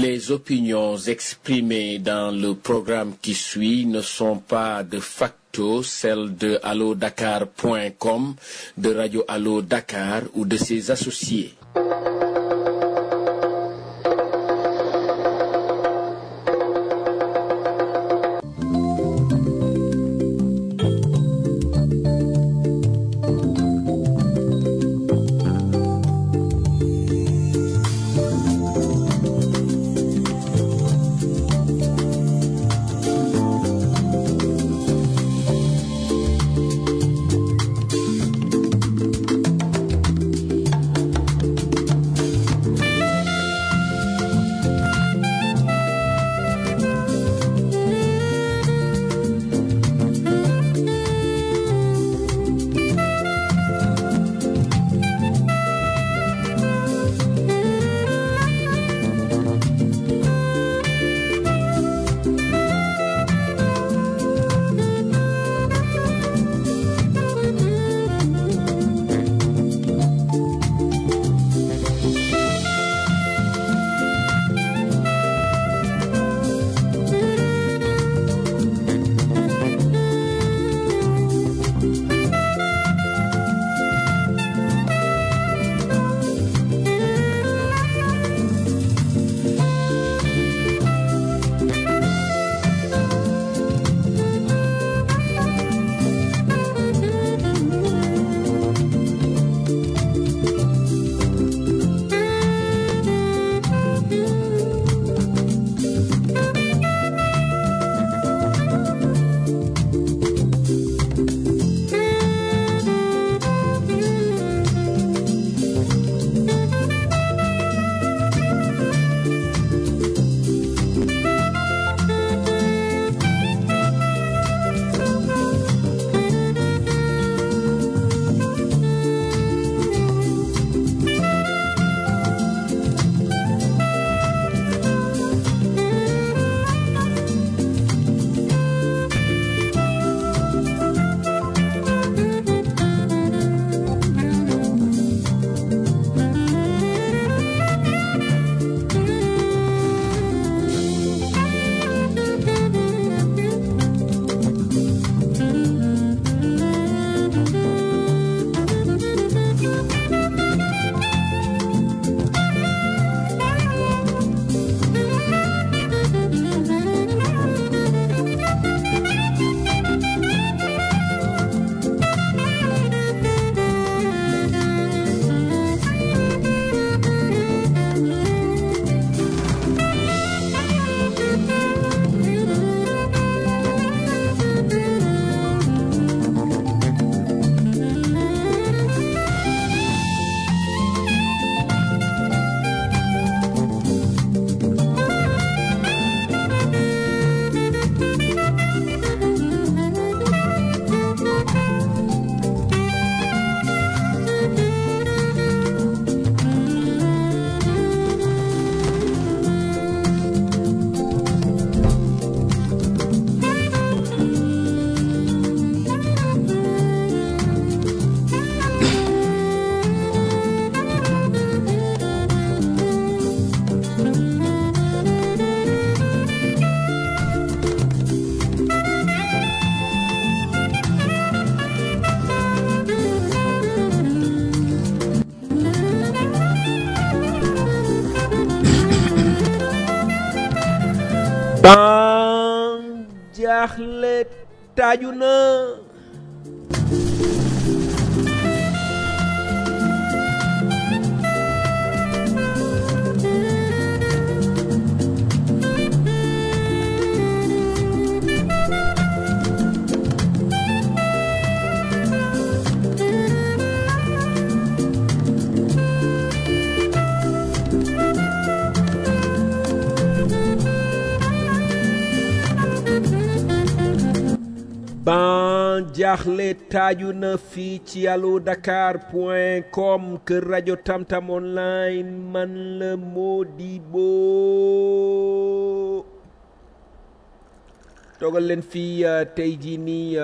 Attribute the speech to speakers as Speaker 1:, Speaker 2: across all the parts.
Speaker 1: Les opinions exprimées dans le programme qui suit ne sont pas de facto celles de allodakar.com, de Radio Allo Dakar ou de ses associés.
Speaker 2: ban jaaxle taaju na ban jaaxle taaju na fii ci allo dakar point com kër rajo tamtam online man la Modibo toogal leen fii tey jii nii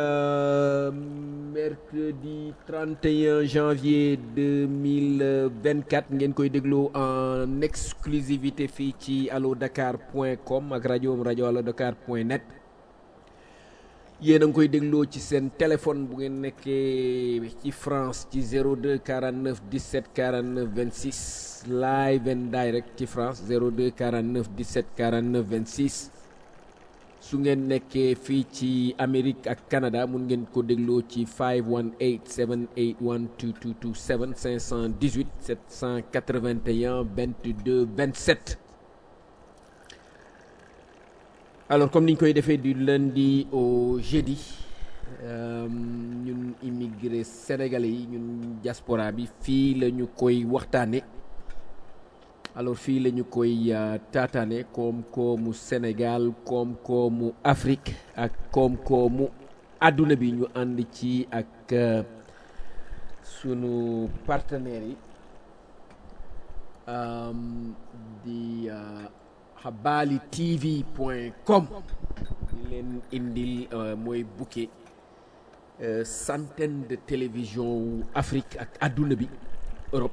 Speaker 2: mercredi 31 janvier 2024 ngeen koy déglu en exclusivité fii ci allo dakar point com ak rajo rajo allo dakar point net yéen a ngi koy dégloo ci seen téléphone bu ngeen nekkee ci France ci 02 49 17 49 26 live and direct ci France 02 49 17 49 26 su ngeen nekkee fii ci Amérique ak Canada mun ngeen ko dégloo ci 518 781 2227 518 781 22 27 alors comme ni ñu koy defee du lundi au jeudi ñun immigré sénégalais yi ñun diaspora bi fii la ñu koy waxtaane alors fii la ñu koy taataane koom-koomu Sénégal koom-koomu Afrique ak koom-koomu àdduna bi ñu ànd ci ak sunu partenaires yi di habali tv point com ñu leen indil mooy bouquet centaine de télévision wu Afrique ak àdduna bi Europe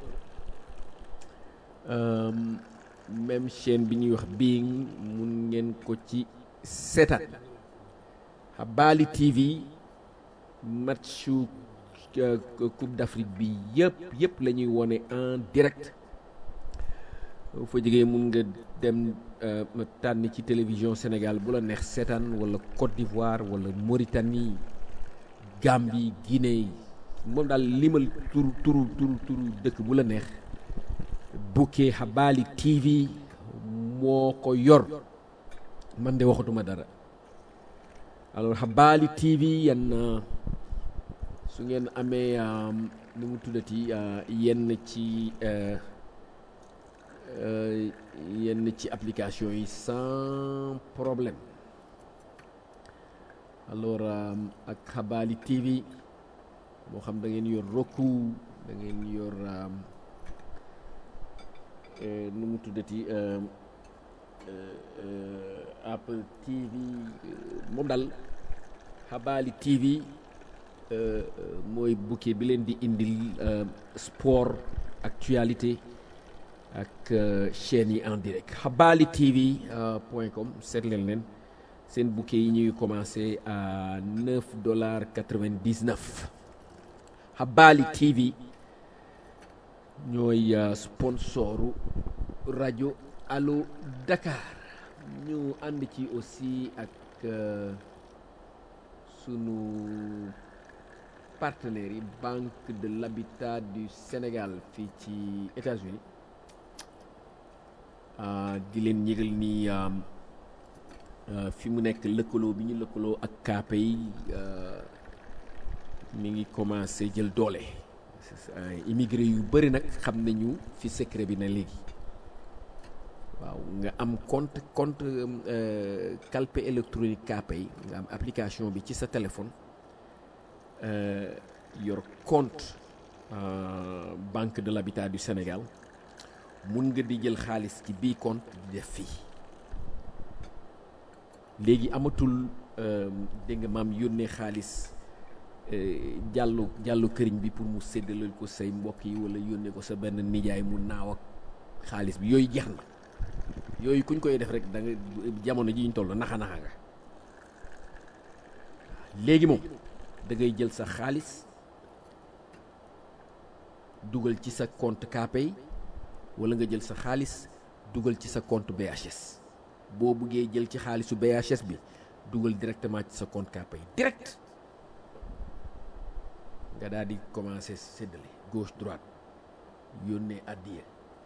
Speaker 2: même chaîne bi ñuy wax Being mun ngeen ko ci seetaan habali tv matchu coupe d'Afrique bi yëpp yëpp la ñuy wone en direct fa jógee mun nga dem tànn ci télévision Sénégal bu la neex seetaan wala Côte d'Ivoire wala Mauritanie Gambie Guinée moom daal limal turu turu turu turu dëkk bu la neex bouquet habali TV moo ko yor man de waxatuma dara alors habali TV yan su ngeen amee nu mu tuddati yenn ci yenn ci application yi sans problème alors ak Habali TV moo xam da ngeen yor Roku da ngeen yor nu mu tuddati Apple TV moom daal Habali TV mooy bouquet bi leen di indil sport actualité ak chaîne yi en direct habali tv point com seet leen leen seen bouquet yi ñuy commencé à 9 dollars 99 habali tv ñooy sponsoru rajo allo dakar ñu ànd ci aussi ak sunu partenaires yi banque de l'habitat du Sénégal fii ci États-Unis di leen yëgal ni fi mu nekk lëkkaloo bi ñu lëkkaloo ak kaape yi mi ngi commencé jël doole immigré yu bëri nag xam nañu fi secret bi na léegi waaw nga am compte compte calpe électronique kaape yi nga am application bi ci sa téléphone yor compte banque de l'habitat du Sénégal mun nga di jël xaalis ci bii compte di def fii léegi amatul dégg nga maam yónnee xaalis jàllu jàllu këriñ bi pour mu séddalal ko say mbokk yi wala yónnee ko sa benn nijaay mu naaw ak xaalis bi yooyu jeex na yooyu kuñ koy def rek da nga jamono ji ñu toll naxa naxa nga léegi moom da ngay jël sa xaalis dugal ci sa compte Kpay wala nga jël sa xaalis dugal ci sa compte BHS boo buggee jël ci xaalisu BHS bi dugal directement ci sa compte Kpay direct nga daal di commencer séddale gauche droite yónnee àddiya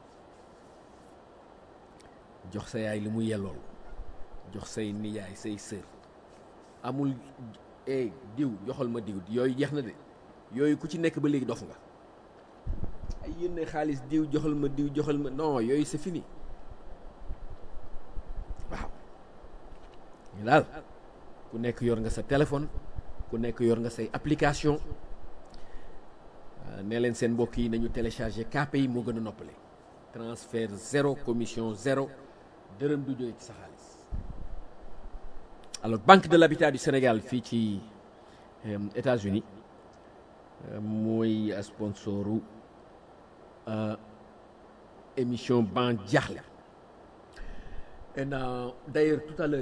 Speaker 2: jox sa yaay li mu yellool jox say nijaay say sër amul eh diw joxal ma diw yooyu jeex na de yooyu ku ci nekk ba léegi dof nga ay yónnee xaalis diw joxal ma diw joxal ma non yooyu c'est fini waaw ñu daal ku nekk yor nga sa téléphone ku nekk yor nga say application nee leen seen mbokk yi nañu télécharger Kpay moo gën a noppale transfert zéro commission zéro dërëm du jóge ci sa xaalis alors banque de l'habitat du Sénégal fii ci États-Unis mooy sponsoru émission ban jaaxle et d'ailleurs tout à l'heure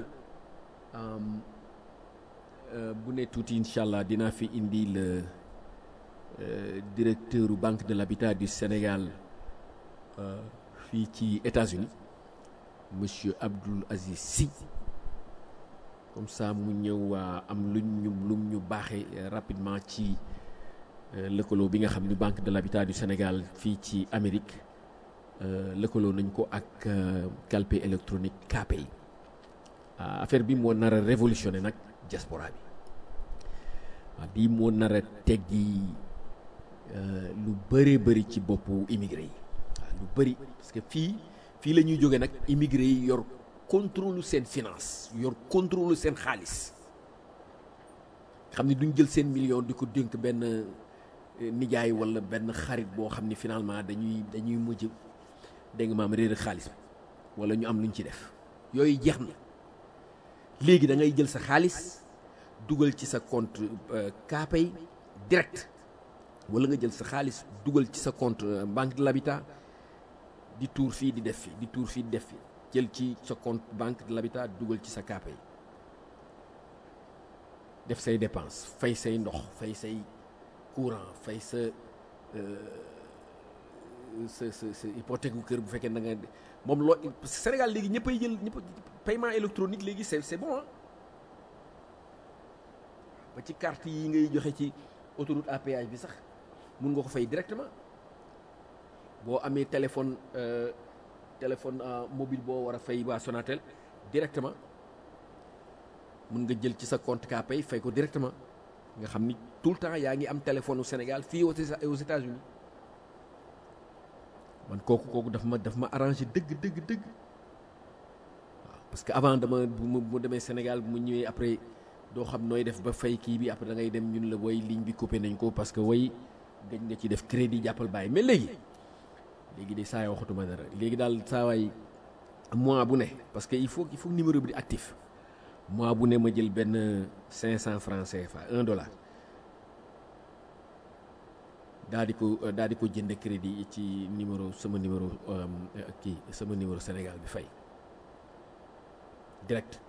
Speaker 2: bu ne tuuti incha allah dinaa fi indi le directeur banque de l'habitat du Sénégal fii ci États-Unis monsieur Abdoul Aziz Sy comme ça mu ñëw am luñ ñu lum ñu baaxee rapidement ci lëkkaloo bi nga xam ni banque de l'habitat du Sénégal fii ci Amérique lëkkaloo nañ ko ak calpe électronique KPay affaire bi moo nar a révolutionné nag diaspora bi waaw bii moo nar a teggi lu bëree bëri ci boppu immigré yi waaw lu bëri parce que fii fii la ñuy jógee nag immigré yi yor contrôle seen finance yor contrôle seen xaalis xam ni duñ jël seen million di ko dénk benn nijaay walla benn xarit boo xam ni finalement dañuy dañuy mujj dégg nga maam réer xaalis bi walla ñu am luñ ci def yooyu jeex na léegi da ngay jël sa xaalis dugal ci sa compte KPay direct walla nga jël sa xaalis dugal ci sa compte banque de l'habitat di tuur fii di def fii di tuur fii di def fii jël ci sa compte banque de l'habitat dugal ci sa KPay def say dépense fay say ndox fay say courant fay sa sa sa sa hypothèque gu kër bu fekkee da nga moom loo Sénégal léegi ñëppay jël ñëpp paiement électronique léegi c'est c'est bon ba ci carte yi ngay joxe ci autoroute à péage bi sax mun nga ko fay directement boo amee téléphone téléphone mobile boo war a fay waa Sonatel directement mun nga jël ci sa compte KPay fay ko directement nga xam ni tout le temps yaa ngi am téléphone au Sénégal fii aux États-Unis man kooku kooku daf ma daf ma arrangé dëgg dëgg dëgg waaw parce que avant dama bu mu demee Sénégal bu mu ñëwee après doo xam nooy def ba fay kii bi après da ngay dem ñun la woy ligne bi coupé nañ ko parce que woy dañ nga ci def crédit jàppal bàyyi mais léegi léegi de saa yoo waxatuma dara léegi daal saa waay mois bu ne parce que il faut il faut numéro bi di actif mois bu ne ma jël benn 500 francs CFA 1 dollar daa di ko daa di ko jënd crédit ci numéro sama numéro kii sama numéro Sénégal bi fay direct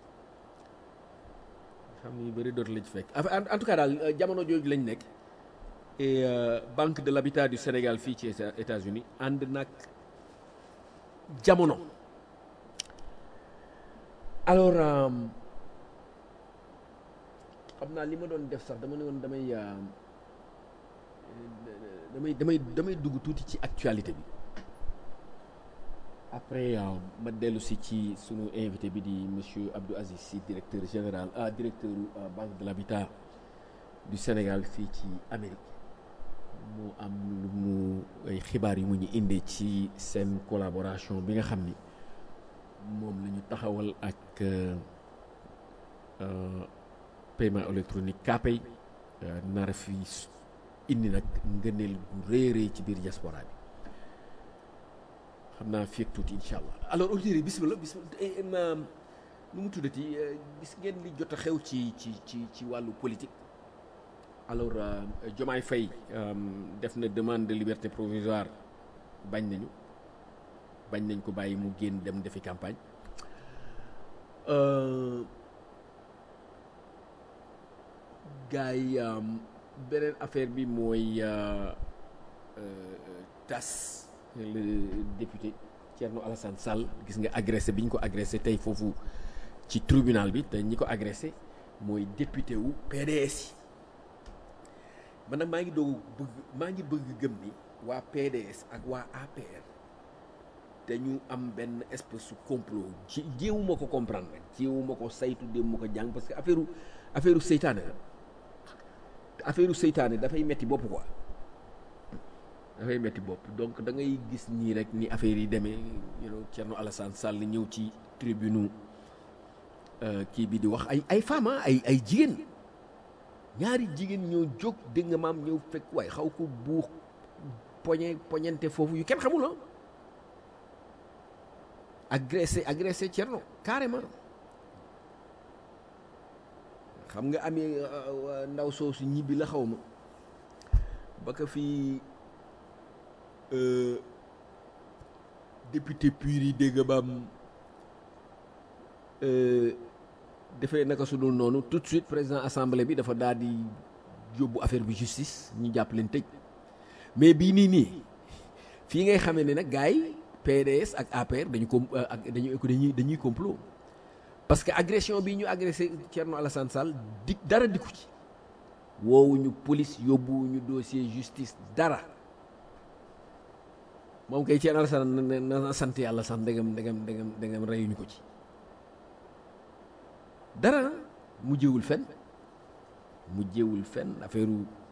Speaker 2: xam ni bëri dootu la ci fekk en tout cas daal jamono jooju lañ nekk et banque de l'habitat du Sénégal fii ci États-Unis ànd nag jamono alors xam naa li ma doon def sax dama ne woon damay damay damay damay dugg tuuti ci actualité bi après ma dellu si ci sunu invité bi di monsieur Abdou Aziz Sy directeur général ah directeur banque de l'habitat du Sénégal fii ci Amérique mu am lu mu ay xibaar yu mu ñu indee ci seen collaboration bi nga xam ni moom la ñu taxawal ak paiement électronique KPay nar fi indi nag ngëneel gu rëy rëy ci biir diaspora bi xam naa fii ak tuuti incha allah alors auditeurs yi bismillah bismillah nu mu tuddati gis ngeen li jot a xew ci ci ci ci wàllu politique alors Diomaye Faye def na demande de liberté provisoire bañ nañu bañ nañ ko bàyyi mu génn dem defi campagne gars yi beneen affaire bi mooy tas le député Thierno Alassane Sall gis nga agressé bi ñu ko agressé tey foofu ci tribunal bi te ñi ko agressé mooy député wu PDS yi man nag maa ngi doog bëgg maa ngi bëgg gëm ni waa PDS ak waa APR dañu am benn espèce su complot ci jéewuma ko comprendre nag jéewuma ko saytu déewuma ko jàng parce que affaire affaire seytaane la affaire seytaane dafay metti bopp quoi dafay metti bopp donc da ngay gis nii rek ni affaire yi demee you know Thierno Alassane Sall ñëw ci tribune kii bi di wax ay ay femmes ay ay jigéen ñaari jigéen ñoo jóg dégg nga maam ñëw fekk waaye xaw ko buux poñe poñente foofu yu kenn xamul ah agressé agressé Thierno carrément xam nga ami ndaw soosu ñibbi la xaw ma ba ko fii député pur yi dégg baam defee naka su dul noonu tout de suite président assemblée bi dafa daal di yóbbu affaire bi justice ñu jàpp leen tëj mais bii nii nii fii ngay xamee ne nag gars yi PDS ak APR dañu com ak dañu dañuy dañuy complot parce que agression bii ñu agressé Thierno Alassane Sall di dara dikku ci woowuñu police yóbbuwuñu dossier justice dara moom kay Thierno Alassane na sant yàlla sax ndegam ndegam ndegam ndegam reyuñu ko ci dara mujjewul fen mujjewul fen affaire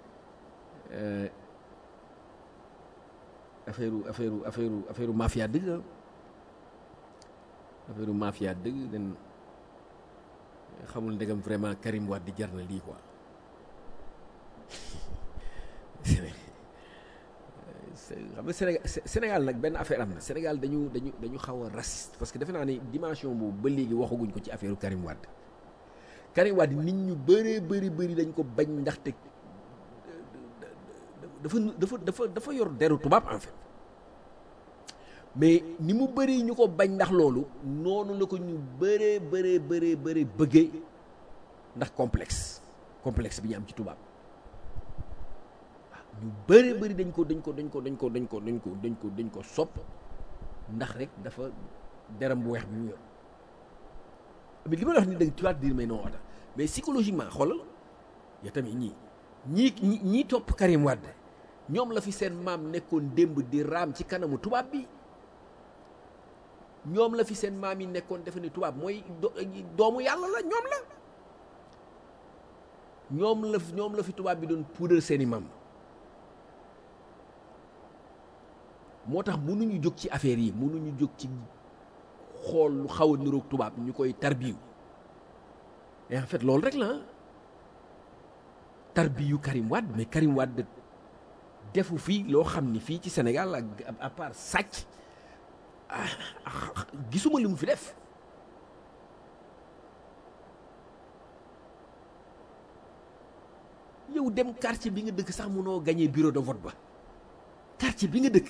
Speaker 2: affaire affaire affaire affaire mafia dëgg affaire mafia dëgg den xamul ndegam vraiment Karim Wade di jar na lii quoi xam nga Sénégal Sénégal nag benn affaire am na Sénégal dañu dañu dañu xaw a raciste parce que defe naa ne dimension boobu ba léegi waxaguñ ko ci affaire Karim Wade Karim Wade nit ñu bëree bëri bëri dañ ko bañ ndaxte dafa dafa dafa dafa yor deru tubaab en fait mais ni mu bëri ñu ko bañ ndax loolu noonu la ko ñu bëree bëree bëree bëri bëggee ndax complexe complexe bi ñu am ci tubaab waaw ñu bëree bëri dañ ko dañ ko dañ ko dañ ko dañ ko dañ ko dañ ko dañ ko sopp ndax rek dafa deram bu weex bi mu yor mais li ma la wax ni da tu vas dire mais non ata mais psychologiquement xoolal ya tamit ñii ñii ñi ñii topp Karim Wade ñoom la fi seen maam nekkoon démb di raam ci kanamu tubaab bi ñoom la fi seen maam yi nekkoon defe ne tubaab mooy doomu yàlla la ñoom la ñoom la ñoom la fi tubaab bi doon puudar seeni maam moo tax mënuñu jóg ci affaire yi mënuñu jóg ci xool lu xaw a niroog tubaab ñu koy tarbiyu et en fait loolu rek la tarbiyu Karim Wade mais Karim Wade defu fii loo xam ni fii ci Sénégal ak à part sàcc gisuma li mu fi def yow dem quartier bi nga dëkk sax mënoo gagné bureau de vote ba quartier bi nga dëkk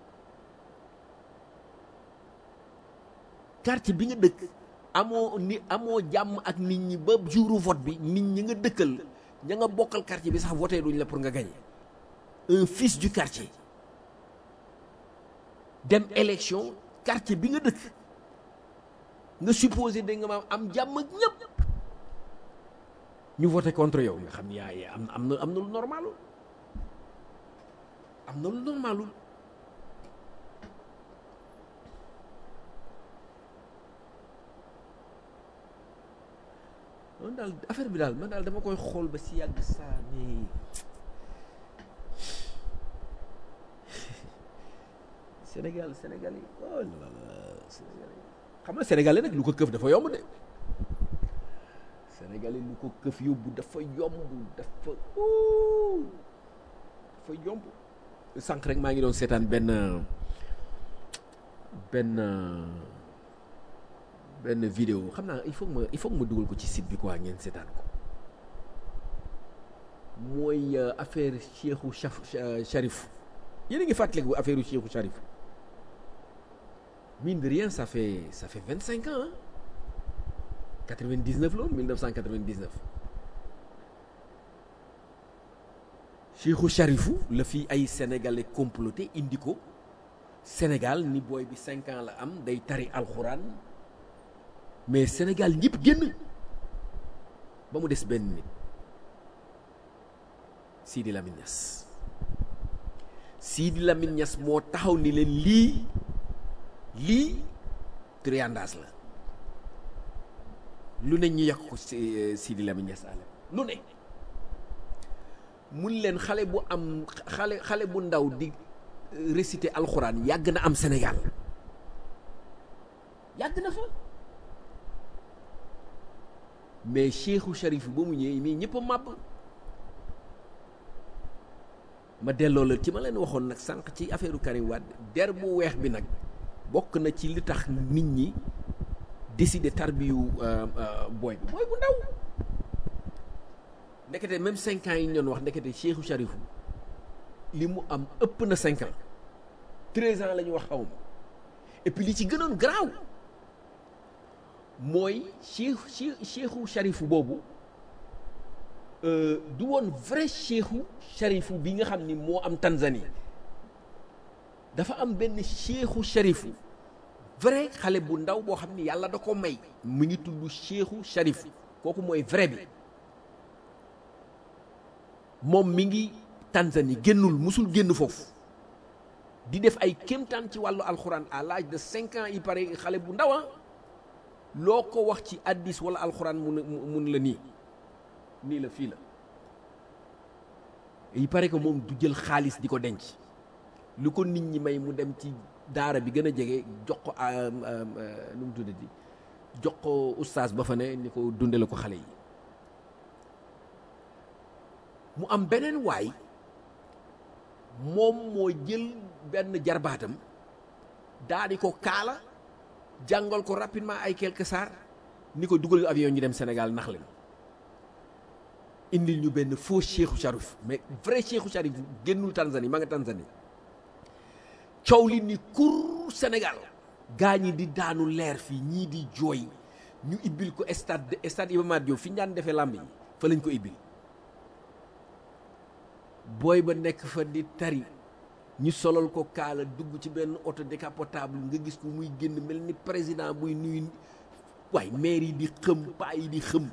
Speaker 2: quartier bi nga dëkk amoo ni amoo jàmm ak nit ñi ba jouru vote bi nit ñi nga dëkkal ña nga bokkal quartier bi sax voté duñ la pour nga gagné un fils du quartier dem élection quartier bi nga dëkk nga supposé da nga maam am jàmm ak ñëpp ñu voté contre yow nga xam ni yaa am am na am na lu normalul am na lu normalul man daal affaire bi daal man daal dama koy xool ba si yàgg saa mais Sénégal Sénégal yi oh là là Sénégal yi xam nga Sénégalais nag lu ko këf dafa yomb de Sénégalais lu ko këf yóbbu dafa yomb dafa dafa yomb sànq rek maa ngi doon seetaan benn benn benn vidéo xam naa il faut que ma il faut que ma dugal ko ci site bi quoi ngeen seetaan ko mooy affaire Cheikhou Charif yéen a ngi fàttaliku affaire Cheikhou Charif mine de rien ça fait ça fait vingt cinq ans 99 la woon 1999 Cheikhou Charifou la fi ay sénégalais comploté indi ko Sénégal ni booy bi cinq ans la am day tari alxuraan mais Sénégal ñëpp génn ba mu des benn nit Sidi Lamine Niass Sidi Lamine Niass moo taxaw ni leen lii lii triandas la lu ne ñu yàq ko Sidi Lamine Niass àll lu ne mun leen xale bu am xale xale bu ndaw di réciter alxuraan yàgg na am Sénégal yàgg na fa mais Cheikhou Charif ba mu ñëwee mais ñëpp a màbb ma delloo la ci ma leen waxoon nag sànq ci affaire Karim Wade der bu weex bi nag bokk na ci li tax nit ñi décider tarbiyu booy bi booy bu ndaw ndekete même cinq ans yi ñu doon wax ndekete Cheikhou Charifu li mu am ëpp na cinq ans treize ans la ñu wax xaw ma et puis li ci gënoon garaaw mooy Cheikh Cheikh Cheikhou Charifu boobu du woon vrai Cheikhou Charifu bi nga xam ni moo am Tanzanie dafa am benn Cheikhou Charifu vrai xale bu ndaw boo xam ni yàlla da ko may mu ngi tudd Cheikhou Charifu kooku mooy vrai bi moom mi ngi Tanzanie génnul musul génn foofu di def ay kéemtaan ci wàllu alxuraan à l'âge de cinq ans il paraît xale bu ndaw loo ko wax ci addis wala alxuraan mun mun la nii nii la fii la il paraît que moom du jël xaalis di ko denc lu ko nit ñi may mu dem ci daara bi gën a jege jox ko nu mu tuddati jox ko ustaas ba fa ne ni ko dundale ko xale yi mu am beneen waay moom moo jël benn jarbaatam daa di ko kaala jàngal ko rapidement ay quelques saar ni ko dugal avion ñu dem Sénégal nax leen indil ñu benn faux Cheikhou Charif mais vrai Cheikhou Charif génnul Tanzanie ma nga Tanzanie coow li ni kur Sénégal gaa ñi di daanu leer fii ñii di jooy ñu ibbil ko stade stade Iba Mar Diop fi ñu daan defee làmb yi fa lañ ko ibbil booy ba nekk fa di tari ñu solal ko kaala dugg ci benn auto décapotable nga gis ko muy génn mel ni président buy nuyu waaye maire yi di xëm paa yi di xëm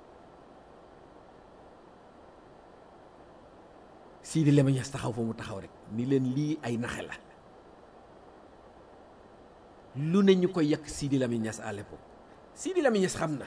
Speaker 2: Sidi Lamine Niass taxaw fa mu taxaw rek ni leen lii ay naxe la lu ne ñu koy yàq Sidi Lamine Niass à l'époque Sidi Lamine Niass xam na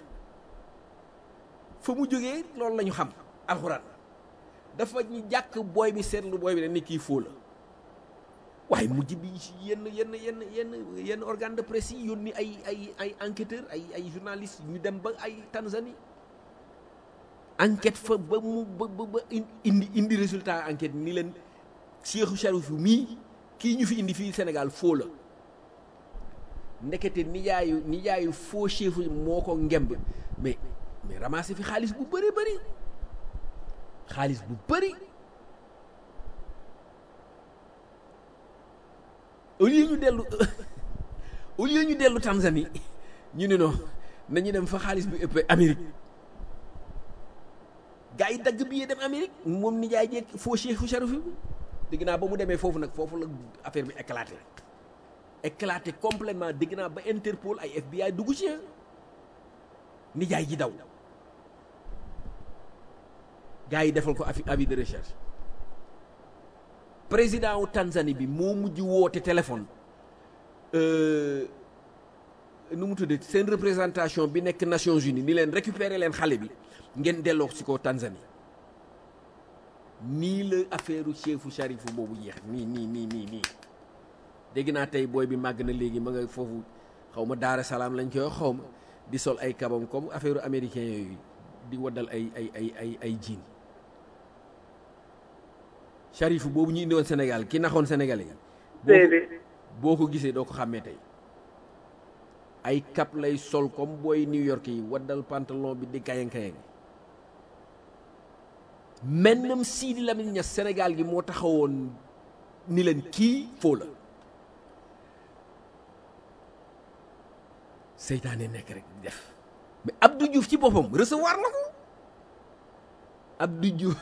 Speaker 2: fa mu jógee loolu la ñu xam alxuraan dafa ñu jàkk booy bi seetlu booy bi ne ni kii foo la waaye mujj bi yenn yenn yenn yenn yenn organe de presse yi yónni ay ay ay enquêteur ay ay journaliste ñu dem ba ay Tanzanie enquête fa ba mu ba ba indi indi résultat enquête ni leen Cheikhou Charif mii kii ñu fi indi fii Sénégal foo la ndekete nijaayu nijaayu foo Cheikhou moo ko ngemb mais mais ramassé fi xaalis bu bëri bëri xaalis bu bëri au lieu ñu dellu au lieu ñu dellu Tanzanie ñu ne non nañu dem fa xaalis bi ëpp Amérique gars yi dagg billet dem Amérique moom nijaay jeeg foo Cheikhou Charif bi dégg naa ba mu demee foofu nag foofu la affaire bi éclaté éclaté complètement dégg naa ba Interpol ay FBI dugg ci nijaay ji daw gars yi defal ko avis de recherche président wu Tanzanie bi moo mujj woote téléphone nu mu tuddee seen représentation bi nekk Nations Unies ni leen récupérer leen xale bi ngeen delloo si ko Tanzanie nii la affaire Cheikhou Charif boobu jeex nii nii nii nii nii dégg naa tey booy bi màgg na léegi ma nga foofu xaw ma Daara Salaam lañ koy xaw ma di sol ay kabam comme affaire américain yooyu di waddal ay ay ay ay ay jiin Charif boobu ñu indi woon Sénégal ki naxoon Sénégalais yi. boo ko gisee doo ko xàmmee tey ay cap lay sol comme booy New York yi waddal pantalon bi di kayang kayang mennam Sidi Lamine Niass Sénégal gi moo taxawoon ni leen kii foo la seytaane nekk rek def mais Abdou Diouf ci boppam recevoir na ko Abdou Diouf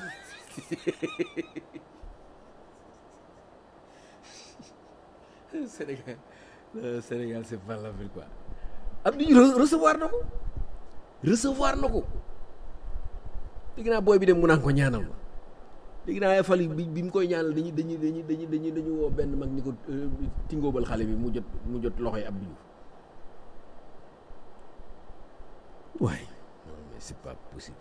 Speaker 2: Sénégal Sénégal c'est pas la ville quoi Abdou Diouf recevoir na ko recevoir na ko dégg naa booy bi dem mu naan ko ñaanal ma dégg naa fal bi bi mu koy ñaanal dañuy dañuy dañuy dañuy dañuy dañu woo benn mag ni ko tingoobal xale bi mu jot mu jot loxoy Abdou Diouf waaye non mais c'est pas possible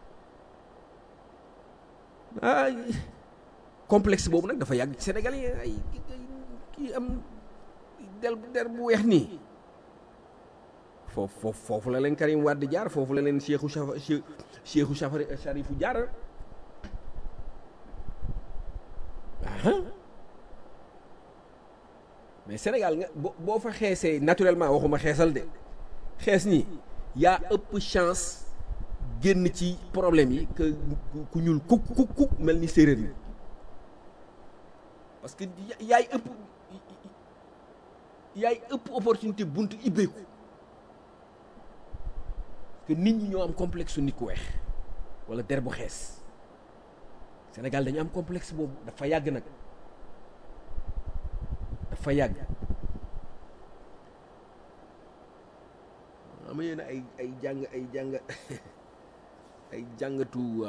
Speaker 2: ah complexe boobu nag dafa yàgg ci Sénégal yi ay kii am del der bu weex nii foofu foofu foofu la leen Karim Wade jaar foofu la leen Cheikhou Chafa Cheikhou Chafari Charifu jaar mais Sénégal nga boo fa xeesee naturellement waxuma xeesal de xees nii yaa ëpp chance génn ci problème yi que ku ñuul kuk kuk kuk mel ni séeréer yi parce que yaay ëpp yaay ëpp opportunité buntu ibbeeku que nit ñi ñoo am complexe su nit ku weex wala der bu xees Sénégal dañu am complexe boobu dafa yàgg nag dafa yàgg ama yéen ay ay jàng ay jàng ay jàngatu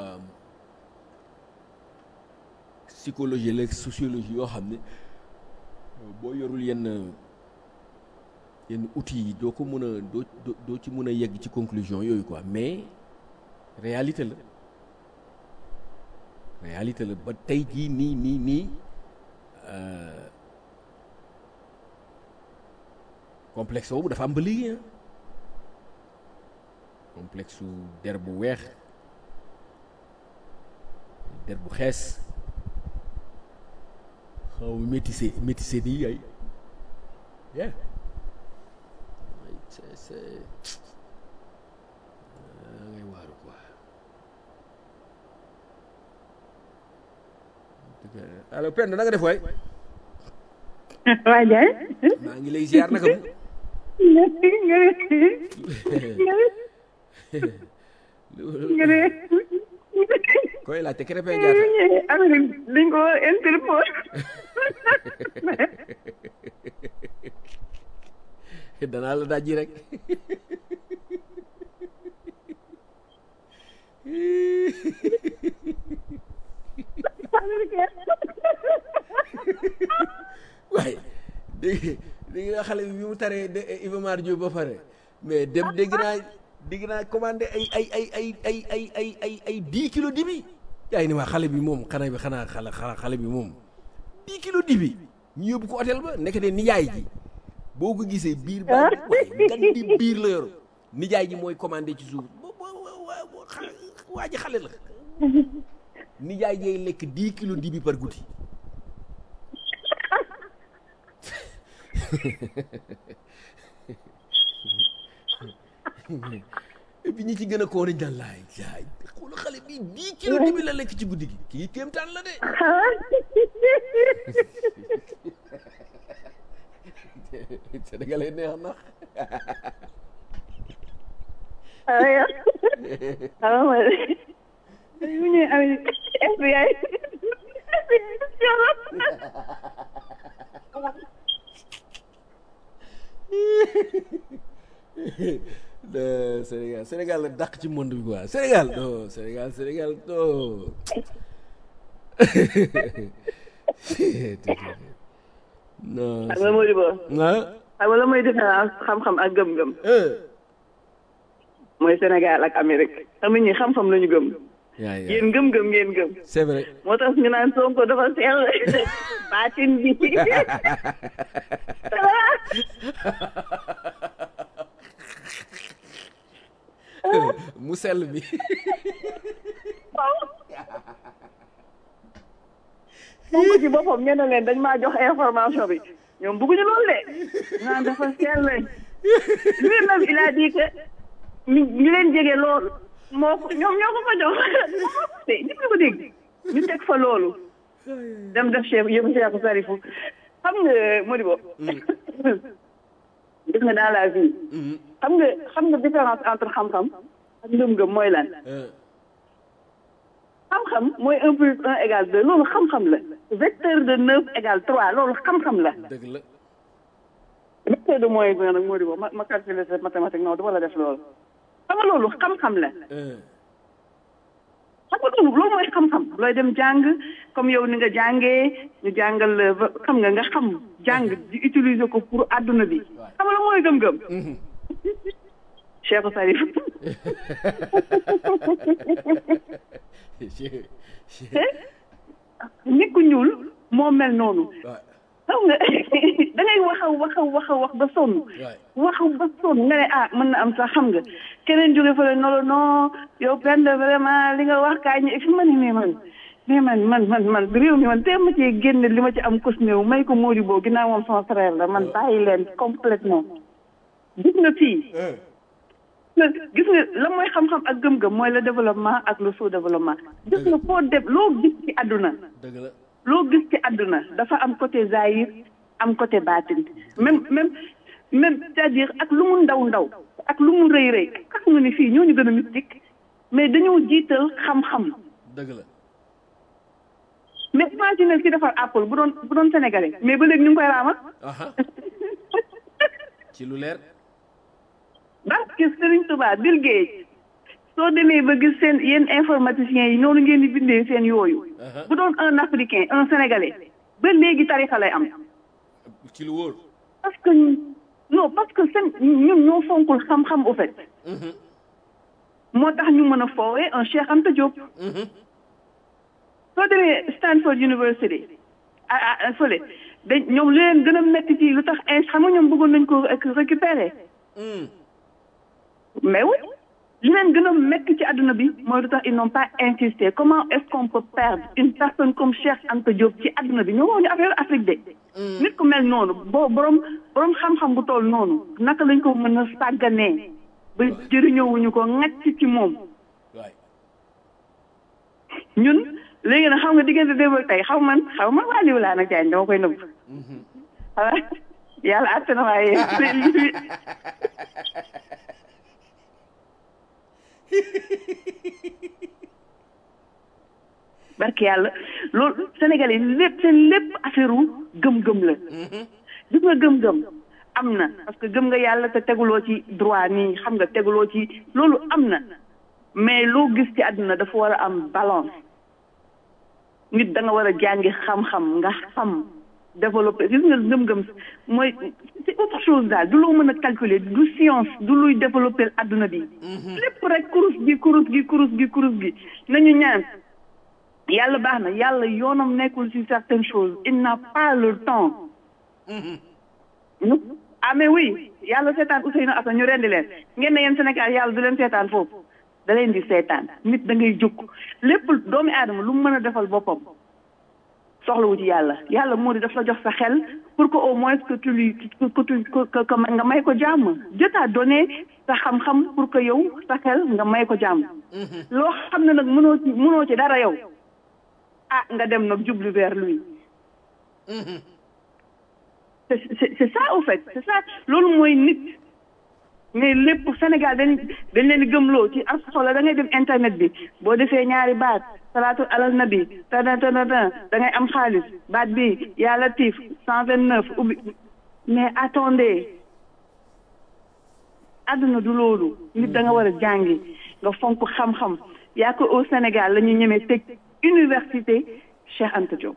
Speaker 2: psychologie la sociologie yoo xam ne boo yorul yenn yenn outils yi doo ko mën a doo doo ci mën a yegg ci conclusion yooyu quoi mais réalité la réalité la ba tey jii nii nii nii complexe boobu dafa am ba léegi complexe su der bu weex der bu xees xaw métissé métissé nii ay yeah c'est c'est ngay waaru quoi allo Penda na nga def waay
Speaker 3: waa Ndiaye.
Speaker 2: maa ngi lay ziar naka mu
Speaker 3: nga ne.
Speaker 2: koy laajte Krépin Diatta
Speaker 3: Amérique dañ ko Interpol.
Speaker 2: danaa la dajji rek waaye dégg dégg nga xale bi bi mu taree de Iba Mar Diop ba pare mais dem dégg naa dégg naa commandé ay ay ay ay ay ay ay ay ay dix kilos dibi yaa ngi ni waa xale bi moom xanaa bi xanaa xale xale bi moom dix kilos dibi ñu yóbbu ko hôtel ba nekk de nijaay ji boo ko gisee biir ba waaye gan di biir la yor nijaay ji mooy commandé ci suuf waa ji xale la nijaay jay lekk dix kilos dibi par guddi et puis ñi ci gën a koo nañ daan laay jaay xoolu xale bi dix kilos dibi la lekk ci guddi gi kii kéemtaan la de Sénégalais neex na
Speaker 3: aywa alors ma mu ñëw Amérique FBI
Speaker 2: de Sénégal Sénégal la dàq ci monde bi quoi Sénégal non Sénégal Sénégal non non
Speaker 3: xam nga Mody Ba
Speaker 2: ah
Speaker 3: xam nga la mooy différence xam-xam ak gëm-gëm mooy Sénégal ak Amérique xam ñi xam-xam la ñu gëm
Speaker 2: yaa yaa
Speaker 3: yéen gëm-gëm ngeen gëm
Speaker 2: c'est vrai
Speaker 3: moo tax ñu naan Sonko dafa sell baatin bi
Speaker 2: mu sell bi
Speaker 3: Sonko ci boppam ñu ne leen dañ maa jox information bi ñoom bëgguñu loolu de naan dafa sell lui-même il a dit que ñi ñi leen jege loolu moo ko ñoom ñoo ko ko jox te ñëpp ñu ko dégg ñu teg fa loolu dem def chef yëpp Cheikh Sarifou xam nga Modibo gis nga dans la vie xam nga xam nga différence entre xam-xam ak ngëm-ngëm mooy lan xam-xam mooy un plus un égale deux loolu xam-xam la vecteur de neuf égale trois loolu xam-xam la
Speaker 2: dëgg la
Speaker 3: vecteur de moins bi nag Modibo ma ma calculer sa mathématique non du ma la def loolu xam nga loolu xam-xam la xam nga loolu loolu mooy xam-xam looy dem jàng comme yow ni nga jàngee ñu jàngal la ba xam nga nga xam jàng di utiliser ko pour àdduna bi xam nga la mooy gëm-gëm Cheikh Sarif nit ku ñuul moo mel noonu xam nga da ngay wax a wax a wax a wax ba sonn wax ba sonn nga ne ah mën na am sax xam nga keneen jóge fële nolo non yow benn vraiment li nga wax kaa ñu fi ma ne mais man mais man man man man réew mi man tee ma cee génne li ma ci am kus néew may ko Mody boo ginnaaw moom sama frère la man bàyyi leen complètement gis nga fii gis nga la mooy xam-xam ak gëm-gëm mooy le développement ak le sous-développement gis nga foo def loo gis ci àdduna
Speaker 2: dëgg la
Speaker 3: loo gis ci àdduna dafa am côté zahir am côté baatin même même même c'est-à-dire ak lu mu ndaw ndaw ak lu mu rëy rëy xam nga ni fii ñooñu gën a mystique mais dañoo jiital xam-xam
Speaker 2: dëgg la
Speaker 3: mais imagine ki defar Apple bu doon bu doon sénégalais mais ba léegi ñu ngi koy raamal
Speaker 2: aha ci lu leer
Speaker 3: parce que Serigne Touba Bill Gates soo demee ba gis seen yéen informaticiens yi noonu ngeen di bindee seen yooyu
Speaker 2: aha
Speaker 3: bu doon un africain un sénégalais ba léegi tarixa lay am
Speaker 2: ci lu wóor
Speaker 3: parce que non parce que seen ñun ñoo fonkul xam-xam au fait moo tax ñu mën a foowee un Cheikh Anta Diop soo demee Stanford University ah ah fële dañ ñoom li leen gën a métti ci lu tax in xam nga ñoom bëggoon nañ ko réc- récupérer mais oui li leen gën a métti ci àdduna bi mooy lu tax ils n'ont pas insisté comment est-ce qu'on peut perdre une personne comme Cheikh Anta Diop ci àdduna bi ñoo wax ñu affaire Afrique de nit ku mel noonu boo borom borom xam-xam bu toll noonu naka lañ ko mën a sàgganee ba jëriñoowuñu ko ŋàcc ci moom
Speaker 2: waay
Speaker 3: ñun léegi nag xam nga diggante démb ak tey xaw man xaw man waa liw laa nag jaañ dama koy nëbb xanaa yàlla àtte na waaye barke yàlla loolu Sénégalais yi lépp seen lépp affaire u gëm-gëm la gis nga gëm-gëm am na parce que gëm nga yàlla te teguloo ci droit nii xam nga teguloo ci loolu am na mais loo gis ci àdduna dafa war a am balance nit da nga war a jàngi xam-xam nga xam développer gis nga gëm-gëm mooy c'est autre chose daal du loo mën a calculer du science du luy développer àdduna bi lépp rek kurus gi kurus gi kurus gi kurus gi nañu ñaan yàlla baax na yàlla yoonam nekkul ci certaines choses il n'a pas le temps ñu ah mais oui yàlla seetaan Ousseynou Assane ñu rendi leen ngeen ne yéen Sénégal yàlla du leen seetaan foofu da leen di seetaan nit da ngay jóg lépp doomi aadama lu mu mën a defal boppam soxlawu ci yàlla yàlla moo di daf la jox sa xel pour que au moins que tu lui que tu que que nga may ko jàmm Dieu t'a donné sa xam-xam pour que yow sa xel nga may ko jàmm loo xam ne nag mënoo ci mënoo ci dara yow ah nga dem nag jublu vers lui c'est c'est c'est ça au fait c'est ça loolu mooy nit mais lépp Sénégal dañ dañ leen di gëmloo ci ak xoolal da ngay dem internet bi boo defee ñaari baat salaatu alal nabi tana tana tana da ngay am xaalis baat bi yaa latif cent vingt neuf ubbi mais attendez àdduna du loolu nit da nga war a jàngi nga fonk xam-xam yaa ko au Sénégal la ñu ñemee tëj université Cheikh Anta Diop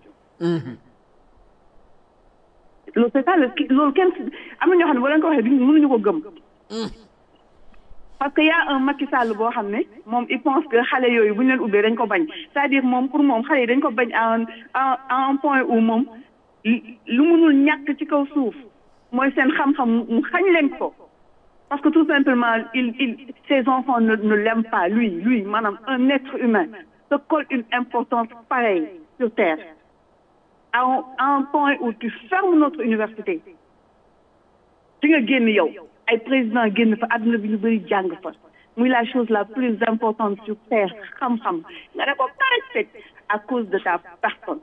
Speaker 3: loolu c'est ça le loolu kenn am na ñoo xam ne boo leen ko waxee duñ mënuñu ko gëm parce que y a un Macky Sall boo xam ne moom il pense que xale yooyu bu ñu leen ubbee dañ ko bañ c'est-à-dire moom pour moom xale yi dañ ko bañ à un à un point où moom lu mënul ñàkk ci kaw suuf mooy seen xam-xam mu xañ leen ko parce que tout simplement il il ses enfants ne ne l'aiment pas lui lui maanaam un être humain se colle une importance pareille sur terre à un, à un point où tu fermes notre université di nga génn yow ay président génn fa àdduna bi ñu bëri jàng fa muy la chose la plus importante sur terre xam-xam nga ne ko karaj à cause de ta personne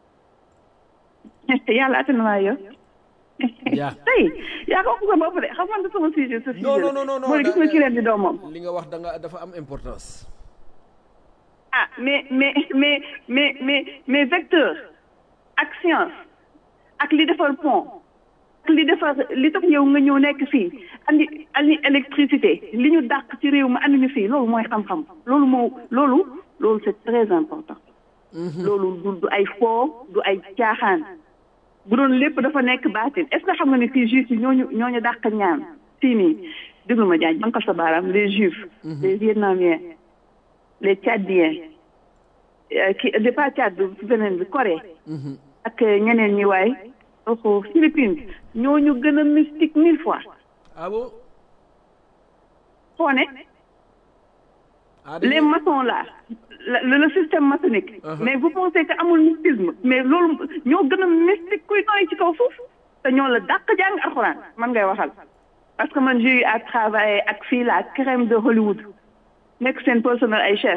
Speaker 3: yàlla attan naa yow
Speaker 2: yaa
Speaker 3: tey yaa ko sa bopp de xam nga sama sujet sa sujet
Speaker 2: non non non non non
Speaker 3: mooy gis nga ki leen di doomam
Speaker 2: li nga wax da nga dafa am importance
Speaker 3: ah mais mais mais mais mais mais vecteur ak science ak li defar pont ak li defar li tax yow nga ñëw nekk fii andi andi électricité li ñu dàq ci réew mi andi ñu fii loolu mooy xam-xam loolu moo loolu loolu c'est très important loolu du du ay foo du ay caaxaan bu doon lépp dafa nekk baatin est-ce que xam nga ne fii juifs yi ñooñu ñooñu dàq ñaan fii nii déglu ma jaañ bankal sa baaraam les juifs les vietnamiens les tchadiens ki de pas Tchad bi beneen bi Corée ak ñeneen ñi waay au Philippines ñooñu gën a mystique mille fois
Speaker 2: ah bon
Speaker 3: foo ne
Speaker 2: ah
Speaker 3: les maçons là le, le système maçonnique mais vous pensez que amul mystisme mais loolu ñoo gën a mystique kuy nooy ci kaw suuf te ñoo la dàq jàng alxuraan man ngay waxal parce que man j'ai eu à travailler ak fii la crème de Hollywood nekk seen personnel ay chef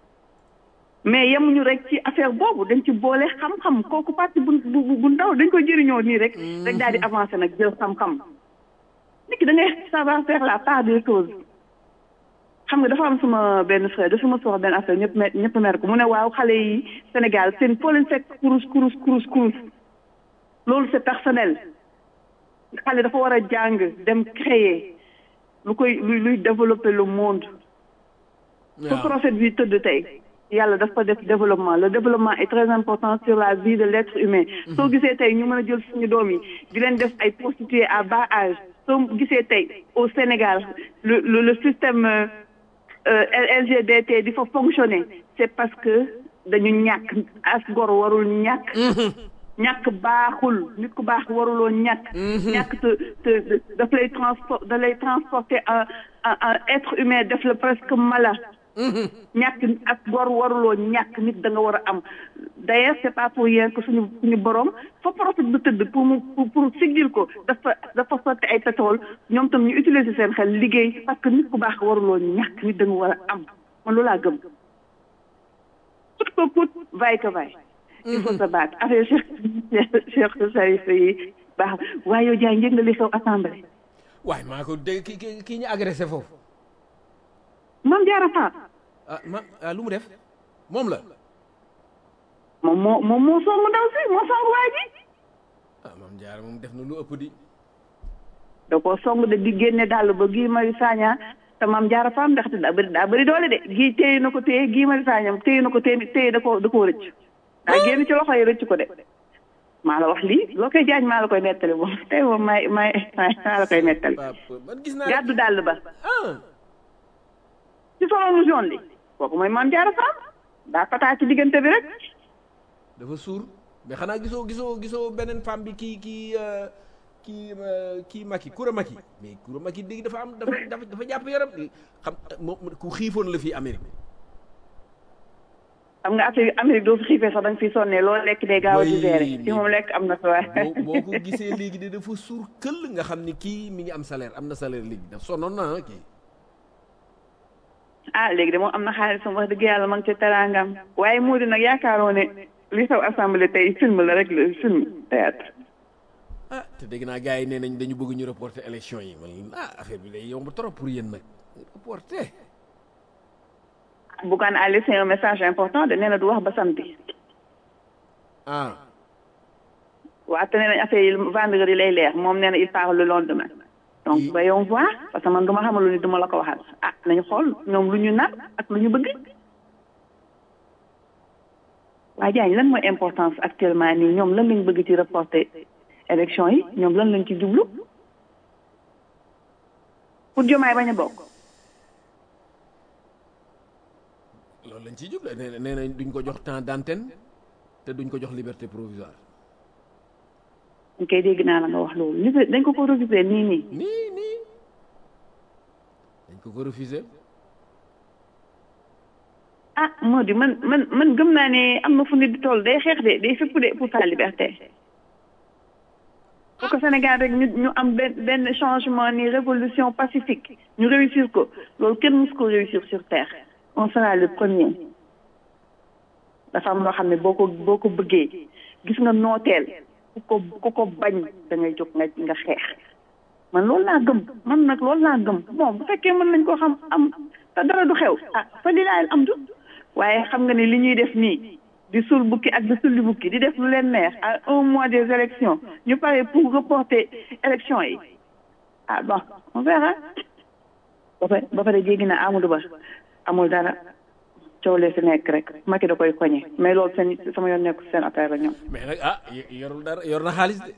Speaker 3: mais yemuñu rek ci affaire boobu dañ ci boole xam-xam kooku parti bu bu bu ndaw dañ ko jëriñoo nii rek rek daal di avancer nag jël xam-xam nit ki da ngay savoir faire la part des choses xam nga dafa am suma benn frère dafa ma soxla benn affaire ñëpp mer ñëpp mer ko mu ne waaw xale yi Sénégal seen foo leen fekk kurus kurus kurus kurus loolu c'est personnel xale dafa war a jàng dem créer lu koy luy luy développer le monde su prophète bi tëdd tey yàlla dafa def développement le développement est très important sur la vie de l'être humain soo gisee tey ñu mën a jël suñu doom yi di leen def ay prostituées à bas âge soo gisee tey au Sénégal le le le système euh, LGBT di fa fonctionner c'est parce que dañu ñàkk as gor warul ñàkk ñàkk baaxul nit ku baax waruloo ñàkk ñàkk te te daf lay transport da lay transporter un un être humain def la presque mala ñàkk ak gor waruloo ñàkk nit da nga war a am d'ailleurs c'est pas pour rien que suñu suñu borom fa prophète bu tëdd pour mu pour siggil ko dafa dafa sotti ay pétrole ñoom tam ñu utiliser seen xel liggéey parce que nit ku baax waruloo ñàkk nit da nga war a am man loolu laa gëm coûte que coûte vaille que vaille il faut se battre affaire Cheikh Cheikh Sarif yi baax waaye yow jaay njëg nga li xew assemblée
Speaker 2: waaye maa ko dégg ki ki kii ñu agressé foofu
Speaker 3: Mame Diarra Fam
Speaker 2: ah ma ah lu mu def moom la
Speaker 3: moom moo moom moo song ndaw si moo song waa ji
Speaker 2: ah Mame Diarra moom def na lu ëpp di
Speaker 3: da koo song de di génne dàll ba Guy Marius Sagna te Mame Diarra Fam ndaxte daa bëri daa bëri doole de gii téye na ko téye Guy Marius Sagna téye na ko téye téye da ko da koo rëcc daa génn ci loxo yi rëcc ko de maa la wax lii loo koy jaaj maa la koy nettali moom tey moom may may maa la koy nettali
Speaker 2: man gis naa
Speaker 3: gàddu dàll ba
Speaker 2: ah
Speaker 3: ci solo mu jaune li kooku mooy Mame Diarra Fam daa pataa ci diggante bi rek
Speaker 2: dafa suur mais xanaa gisoo gisoo gisoo beneen femme bi kii kii kii kii Macky Koura Macky mais Koura Macky léegi dafa am dafa dafa dafa jàpp yaram xam moom ku xiifoon la fii Amérique
Speaker 3: xam nga affaire Amérique doo fi xiifee sax da nga fi sonnee loolu lekk day gaaw a digéré fi moom lekk am na fi waaye
Speaker 2: boo boo ko gisee léegi de dafa suur këll nga xam ni kii mi ngi am salaire am na salaire léegi daf sonnoon na kii
Speaker 3: ah léegi de moom am na xaalisam wax dëgg yàlla ma ngi ci teraangam waaye moo di nag yaakaaroo ne li xew assemblée tey film la rek la film théâtre
Speaker 2: ah te dégg naa gars yi nee nañ dañu bëgg ñu reporter élection yi man ah affaire bi day yomb trop pour yéen nag reporter
Speaker 3: Bougane a laissé un message important de nee na du wax ba samedi
Speaker 2: ah
Speaker 3: waa te nee nañ affaire yi vendredi lay leer moom nee na il part le lendemain donc voyons voir parce que man duma xamal lu ni duma la ko waxal ah nañu xool ñoom lu ñu nar ak lu ñu bëgg waa Diagne lan mooy importance actuellement nii ñoom lan lañ bëgg ci reporter élection yi ñoom lan lañ ci jublu pour Diomaye bañ a bokk
Speaker 2: loolu lañ ciy jublu nee na nee nañ duñ ko jox temps d'antenne te duñ ko jox liberté provisoire
Speaker 3: ñu koy dégg naa la nga wax loolu li dañ ko ko refusé nii nii
Speaker 2: nii nii dañ ko ko refusé
Speaker 3: ah moo di man man man gëm naa ne am na fu nit di toll day xeex de day fépp de pour sa liberté pour que Sénégal rek ñu ñu am benn benn changement ni révolution pacifique ñu réussir ko loolu kenn mus ko réussir sur terre on sera le premier dafa am loo xam ne boo ko boo ko bëggee gis nga nooteel ku ko ku ko bañ da ngay jóg nga nga xeex man loolu laa gëm man nag loolu laa gëm bon bu fekkee mën nañ ko xam am te dara du xew ah fa li laay am du waaye xam nga ne li ñuy def nii di sul bukki ak di sulli bukki di def lu leen neex à un mois des élections ñu pare pour reporter élections yi ah bon on verra ba pare ba pare jéggi na Amadou Ba amul dara coow lee si nekk rek Macky da koy koñe mais loolu seen sama yoon nekku seen affaire la ñoom
Speaker 2: mais nag ah yorul dara yor na xaalis de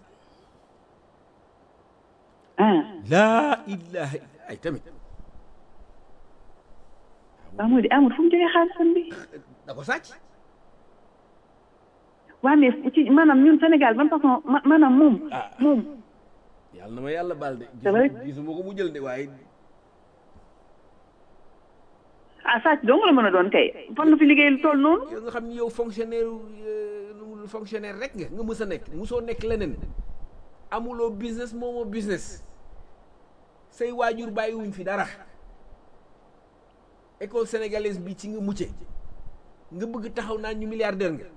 Speaker 3: ah
Speaker 2: laa ilaha ay tamit
Speaker 3: waaw moo di amul fu mu jógee xaalisam bi
Speaker 2: da ko sàcc
Speaker 3: waa mais ci maanaam ñun Sénégal ban façon ma maanaam moom moom
Speaker 2: yàlla na ma yàlla baal de
Speaker 3: C'est vrai.
Speaker 2: gisuma ko mu jël de waaye
Speaker 3: ah sàcc dong la mën a doon kay fan la fi liggéey lu toll noonu
Speaker 2: yow nga xam ni yow fonctionnaire nu fonctionnaire rek nga nga mës a nekk musoo nekk leneen amuloo business moomoo business say waajur bàyyiwuñ fi dara école sénégalaise bi ci nga mucce nga bëgg taxaw naan ñu milliardaire nga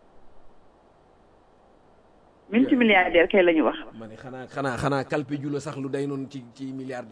Speaker 3: multimilliardaire kay la ñu wax
Speaker 2: ma ne xanaa xanaa xanaa kalpe ju la sax lu day noonu ci ci milliard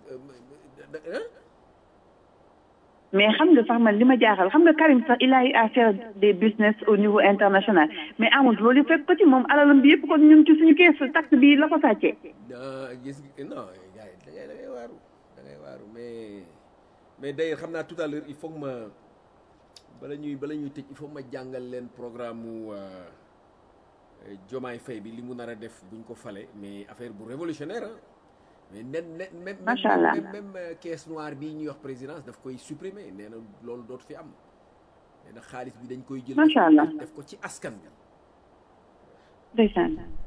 Speaker 3: mais xam nga sax man li ma jaaxal xam nga Karim sax il a eu à faire des business au niveau international mais amul loolu yëpp fekk ko ci moom alalam bi yëpp ko ñun ci suñu kees taxe bi la ko sàccee
Speaker 2: gis non gars yi da ngay da ngay waaru da ngay waaru mais mais d'ailleurs xam naa tout à l'heure il faut que ma bala ñuy bala ñuy tëj il faut que ma jàngal leen programme mu Jomaay Faye bi li mu nar a def buñ ko fale mais affaire bu révolutionnaire ah mais nen nen même
Speaker 3: Macha Allah.
Speaker 2: même même euh, caisse noire bii ñuy wax présidence daf koy supprimer nee na loolu dootu fi am nee na xaalis bi dañ koy jël
Speaker 3: Macha Allah.
Speaker 2: def ko ci askan bi
Speaker 3: ndeysaan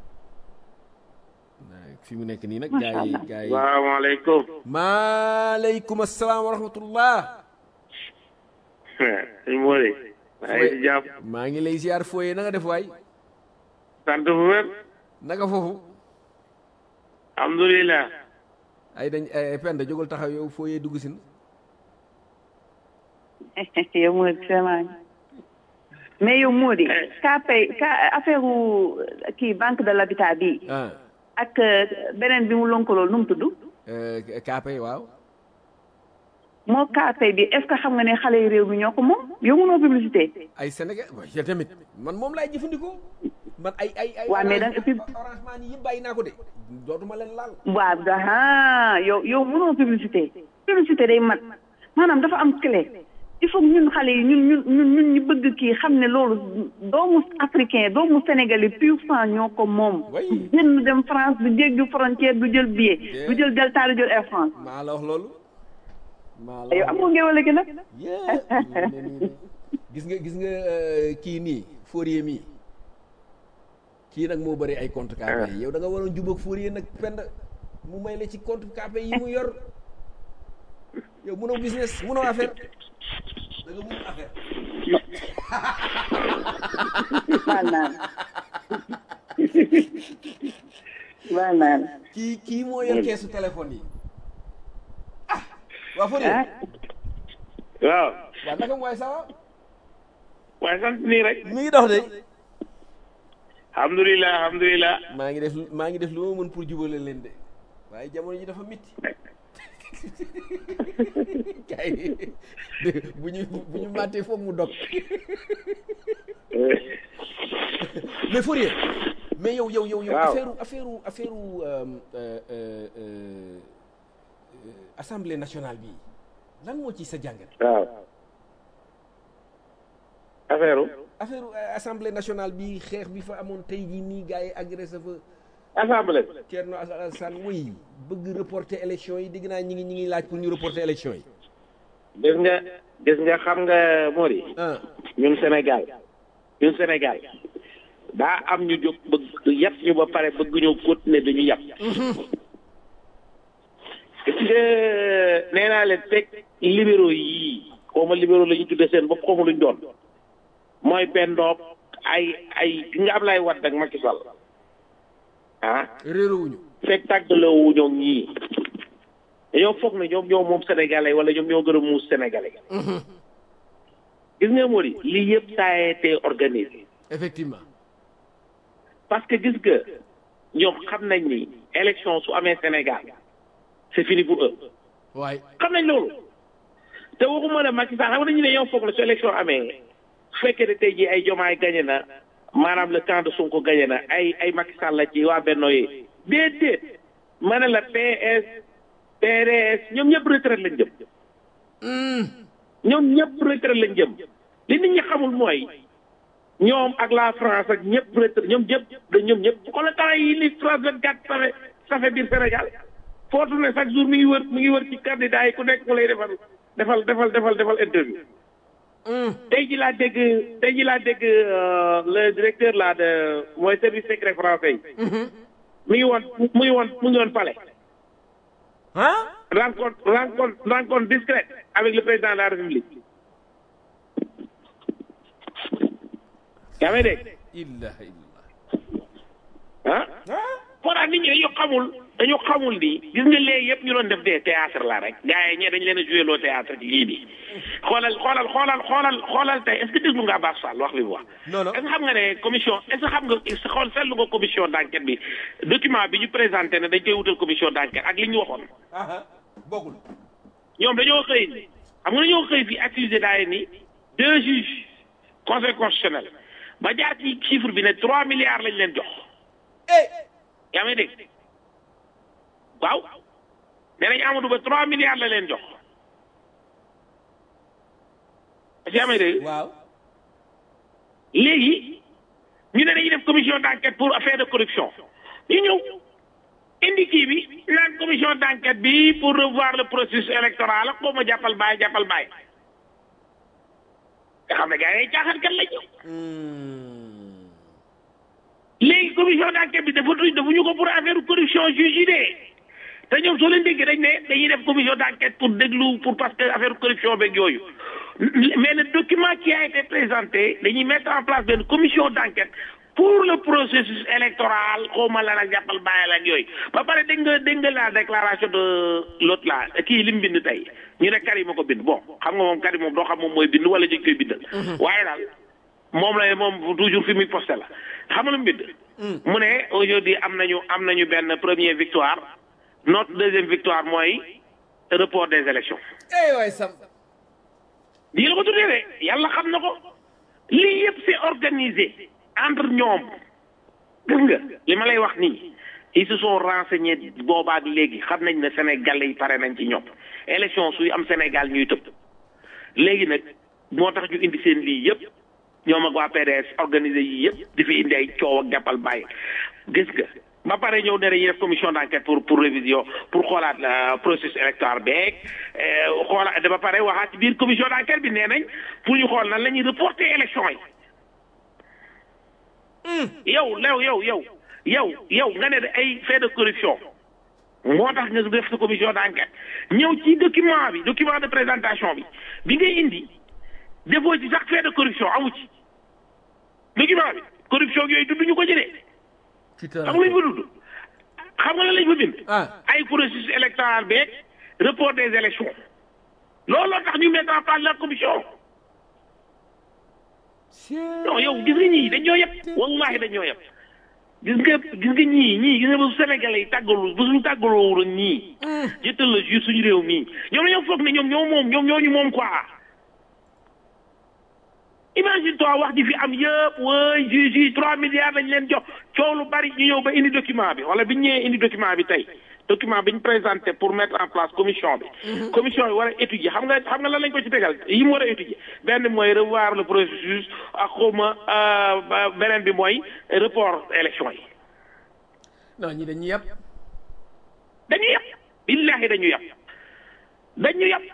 Speaker 2: fi mu nekk nii nag
Speaker 3: Macha
Speaker 2: gars yi
Speaker 3: Allah.
Speaker 2: gars yi
Speaker 4: salaamaaleykum
Speaker 2: maaleykum asalaam wa rahmatullah
Speaker 4: sëñ Mori maa ngi si jàpp
Speaker 2: maa ngi lay ziar fooyee na nga def waay
Speaker 4: sant bu wér
Speaker 2: naka foofu
Speaker 4: alhamdulilah
Speaker 2: ay dañ ay penda jógal taxaw yow fooyee dugg sin
Speaker 3: yow moo vraiment mais yow moo di ka pay ka affaire u kii banque de l'habitat bi
Speaker 2: ah
Speaker 3: ak euh, beneen bi mu lonkaloo nu mu tudd
Speaker 2: euh, kaapay waaw
Speaker 3: moo kaapay bi est ce que xam nga ne xale yu réew mi ñoo ko moom yow mënoo publicité
Speaker 2: ay Sénégal waaye yow tamit man moom laay jëfandikoo man ay ay ay
Speaker 3: Waa, mais da nga-
Speaker 2: orange orange man yi yëpp bàyyi naa ko de dootuma leen laal
Speaker 3: waaw aha yow yow mënoo publicité publicité day mat maanaam dafa am clé il faut que ñun xale yi ñun ñun ñun ñun ñu bëgg kii xam ne loolu doomu africain doomu sénégalais pur sang ñoo ko moom
Speaker 2: Oui.
Speaker 3: génn dem France du jéggi frontière du jël billet du jël Delta du jël Air France
Speaker 2: maa la wax loolu maa la
Speaker 3: yow
Speaker 2: wax
Speaker 3: amoo ngewale gi nag
Speaker 2: Yeah. gis nga gis nga euh, kii nii Fourier mii kii nag moo bëri ay compte KP yi yow da nga waroon jubóog Fourier nag pend mu may la ci compte KP yi mu yor yow mënoo business mënoo affaire da nga mënul affaire
Speaker 3: baal naa la baal naa la
Speaker 2: kii kii moo yor keesu téléphone yi ah waa Fourier
Speaker 3: ah
Speaker 4: waaw
Speaker 2: waa naka mooy ça va
Speaker 4: waaye sant nii rek
Speaker 2: mi ngi dox de
Speaker 4: alhamdulilah alhamdulilah
Speaker 2: maa ngi def maa ngi def lu ma mën pour jubale leen de waaye jamono ji dafa mitti kay bu ñu bu ñu màttee foog mu dog mais Fourier mais yow yow yow yow
Speaker 4: Waaw.
Speaker 2: affaire affaire affaire euh, euh, euh, euh, assemblée nationale bi lan moo ci sa jàngat
Speaker 4: waaw affaire u
Speaker 2: affaire euh, assemblée nationale bi xeex bi fa amoon tey jii nii gars yi agressé fa
Speaker 4: assemblée
Speaker 2: Thierno Alassane oui bëgg reporter élection yi dégg naa ñi ngi ñi ngi laaj pour ñu reporter élection yi
Speaker 4: gis nga gis nga xam nga Mori
Speaker 2: ah
Speaker 4: ñun Sénégal ñun Sénégal daa am ñu jóg bëgg yàpp ñu ba pare bëgg ñoo continuer dañu yàpp gis nga nee naa leen fekk libéraux yii xaw ma libéraux la ñu tuddee seen bopp xaw ma luñ doon mooy pendoob ay ay ki nga Ablaye Wade ak Macky Sall ah
Speaker 2: réeróowuñu
Speaker 4: fekk tàggaloo ñoom ñii dañoo foog ne ñoom ñoo moom sénégalais wala ñoom ñoo gën a muus sénégalais gis nga Mori lii yëpp ça a été organisé
Speaker 2: effectivement
Speaker 4: parce que gis nga ñoom xam nañ ni élection su amee Sénégal c'est fini pour eux
Speaker 2: waaye
Speaker 4: xam nañ loolu te waxuma ne Macky Sall xam nga dañu ne ñoo foog ne su élection amee su fekkee ne tey jii ay jomaay gagné na maanaam le camp de Sonko gagné na ay ay Macky Sall la ci waa Benno yi déedéet ma ne la PS PDS ñoom ñëpp retraite lañ jëm ñoom ñëpp retraite lañ jëm li nit ñi xamul mooy ñoom ak la France ak ñëpp retraite ñoom ñëpp da ñoom ñëpp xoolal temps yi li France 24 safe safe biir Sénégal foo tourné chaque jour mi ngi wër mi ngi wër ci candidat yi ku nekk mu lay defal defal defal defal defal interview tey ji laa dégg tey ji laa dégg euh, le directeur là de mooy service secret français yi mi ngi woon mu ngi woon mu ngi woon palais
Speaker 2: ah
Speaker 4: rencontre rencontre rencontre discrète avec le président de la République yaa may dégg
Speaker 2: illah illah
Speaker 4: ah moo tax nit ñi dañoo xamul dañu xamul ni gis nga léegi yëpp ñu doon def des théâtre la rek gars yi ñee dañ leen a joué loo théâtre ci lii bi xoolal xoolal xoolal xoolal xoolal tey est ce que déglu nga Abass Fall wax li mu wax
Speaker 2: Non, non.
Speaker 4: est ce que xam nga ne commission est ce que xam nga xool seetlu nga commission d' enquête bi document bi ñu présenté ne dañ koy wutal commission d' enquête ak li ñu waxoon
Speaker 2: aha bokkul
Speaker 4: ñoom dañoo xëy ni xam nga dañoo xëy fi accusé daay ni deux juges conseil constitutionnel ba jaar ci chiffre bi ne trois milliards lañ leen jox
Speaker 2: eh
Speaker 4: yaa may dégg waaw nee nañ Amadou Ba trois milliards la leen jox est-ce que yaa may dégg
Speaker 2: waaw
Speaker 4: léegi ñu ne dañuy def commission d'enquête pour affaire de corruption ñu ñëw indi kii bi naan commission d'enquête bi pour revoir le processus électoral ak ma jàppal baay jàppal baay nga xam ne gars yi caaxaan kat lañ ñëw léegi commission d'enquête bi dafa tuñ dafa ñu ko pour affaire corruption juge yi de te ñoom soo leen déggee dañ ne dañuy def commission d'enquête pour déglu pour parce que affaire corruption beeg yooyu mais le document qui a été présenté dañuy mettre en place benn commission d'enquête pour le processus électoral xawma la nag jàppal bàyyi la ak yooyu ba pare dégg nga dégg nga la déclaration de l'autre là kii li mu bind tey ñu ne Karim a ko bind bon xam nga moom Karim moom doo xam moom mooy bind wala dañ koy bindal waaye daal moom la moom toujours fi muy posté la xam nga lu mu bind mu ne aujourd'hui am nañu am nañu benn première victoire notre deuxième victoire mooy report des élections
Speaker 2: eh waay sam
Speaker 4: lii la ko tuddee de yàlla xam na ko lii yëpp c'est organisé entre ñoom gis nga li ma lay wax nii ils se sont renseignés boobaak léegi xam nañ ne Sénégalais yi pare nañ ci ñoom élection suy am Sénégal ñuy tëb léegi nag moo tax ñu indi seen lii yëpp ñoom ak waa PDS organisé yi yëpp di fi indi ay coow ak jàppal bàyyi gis nga ba pare ñëw ne dañuy def commission d'enquête pour pour révision pour xoolaat la processus électoral beeg xoolaat ba pare waxaat ci biir commission d'enquête bi nee nañ pour ñu xool nan la ñuy reporter élection yi yow lew yow yow yow yow nga ne ay fait de corruption moo tax nga def sa commission d'enquête ñëw ci document bi document de présentation bi bi ngay indi defoo ci sax fait de corruption amu ci document bi corruption yooyu dudd ñu ko jëlee xam nga lañ fa dudd xam nga lan lañ fa bind
Speaker 2: ah
Speaker 4: ay processus électoral beeg report des élections looloo tax ñu mettre en place la commission non yow gis nga ñii dañoo yëpp wallahi dañoo yëpp gis nga gis nga ñii ñii gis nga ba Sénégalais yi tàggalu ba suñu tàggaloo ak ñii jëttal la jur suñu réew mii ñoom dañoo foog ne ñoom ñoo moom ñoom ñoo ñu moom quoi imagine toi wax ji fi am yëpp way juge yi trois milliards lañ leen jox coow lu bari ñu ñëw ba indi document bi wala bi ñu ñëwee indi document bi tey document bi ñu présenté pour mettre en place commission bi commission bi war a étudier xam nga xam nga lan lañ ko ci tegal yi mu war a étudier benn mooy revoir le processus ak xawma beneen bi mooy report élection yi
Speaker 2: non ñi dañuy yàpp
Speaker 4: dañu yàpp billahi dañu yàpp dañu yàpp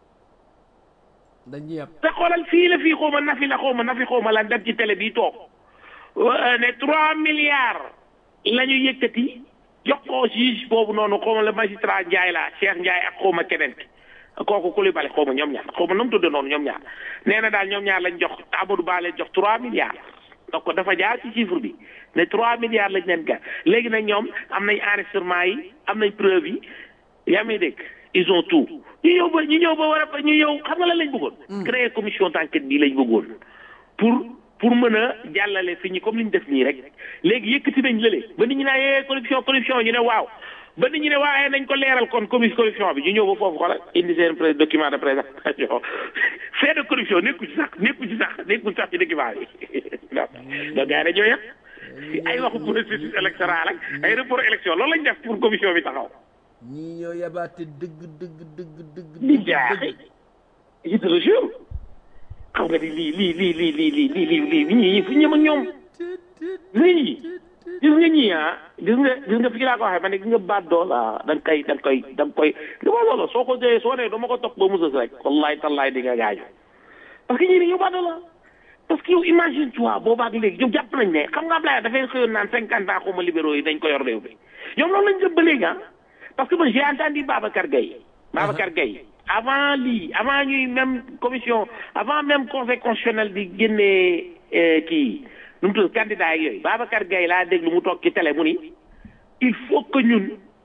Speaker 2: dañuy yàpp
Speaker 4: te xoolal fii la fii xawma nafi la xawma nafi xawma lan dem ci télé bi toog ne trois milliards la ñu yëkkati jox ko juge boobu noonu xawma la magistrat Ndiaye la Cheikh Ndiaye ak xawma keneen ki kooku Coulibaly xawma ñoom ñaar xawma nu mu tudde noonu ñoom ñaar nee na daal ñoom ñaar lañ jox Amadou Ba leen jox trois milliards donc dafa jaar ci chiffre bi ne trois milliards lañ leen ga léegi nag ñoom am nañ enregistrement yi am nañ preuve yi yaa may dégg ils ont tout ñu ñëw ba ñu ñëw ba war a ñu ñëw xam nga lan lañ bëggoon créer commission d'enquête bii lañ bëggoon pour pour mën a jàllale fi ñi comme li ñu def nii rek léegi yëkkati nañ lële ba nit ñi naa yee corruption corruption ñu ne waaw ba nit ñi ne waaye nañ ko leeral kon commission corruption bi ñu ñëw ba foofu xoolal indi seen pré document de présentation fait de corruption nekku ci sax nekku ci sax nekku sax ci document bi non donc gars yi dañoo yëpp ay waxu processus électoral ak ay report élection loolu lañ def pour commission bi taxaw
Speaker 2: ñii ñoo yabaate dëgg dëgg dëgg dëgg
Speaker 4: di
Speaker 2: dëgg
Speaker 4: jaaxi je te le jure xam nga ni lii lii lii lii lii lii lii lii lii ñii fu ñëm ak ñoom lii gis nga ñii ah gis nga gis nga fii laa ko waxee ma ne gis nga baat doo la da nga koy da nga koy da nga koy li ma loolu soo ko jëyee soo nee dama ko topp ba mu sës rek wallahi tallahi di nga gaañu parce que ñii dañoo baat doo la parce que yow imagine toi boobaak léegi ñoom jàpp nañ ne xam nga Ablaye dafay xëyoon naan cinquante ans xaw ma libéraux yi dañ ko yor réew bi ñoom loolu lañ jëm ba léegi ah parce que man j'ai entendu Babacar Gueye Babacar Gueye avant lii avant ñuy même commission avant même conseil constitutionnel di génnee kii nu mu tudd candidat ak yooyu Babacar Gueye laa déglu mu toog ci télé mu ni il faut que ñun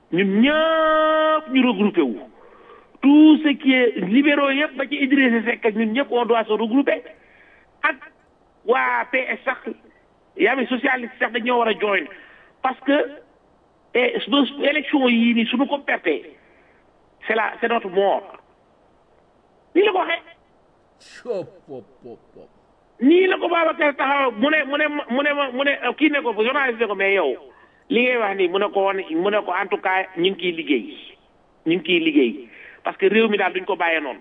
Speaker 4: ñun ñëpp ñu regroupé wu tout ce qui est libéraux yëpp ba ci Idrissa Seck ak ñun ñëpp on doit se regrouper ak waa PS sax yaa ngi socialiste sax dañoo war a join parce que eh, su- élection yii nii suñu ko pertee c'est la c'est notre mort nii la ko waxee
Speaker 2: Chop, pop, pop, pop.
Speaker 4: nii la ko Babacar taxaw mu ne mu ne mu ne mu ne kii ne ko journaliste ne ko mais yow li ngay wax nii mu ne ko woon mu ne ko en tout cas ñu ngi kiy liggéey ñu ngi kiy liggéey parce que réew mi daal duñ ko bàyyee noonu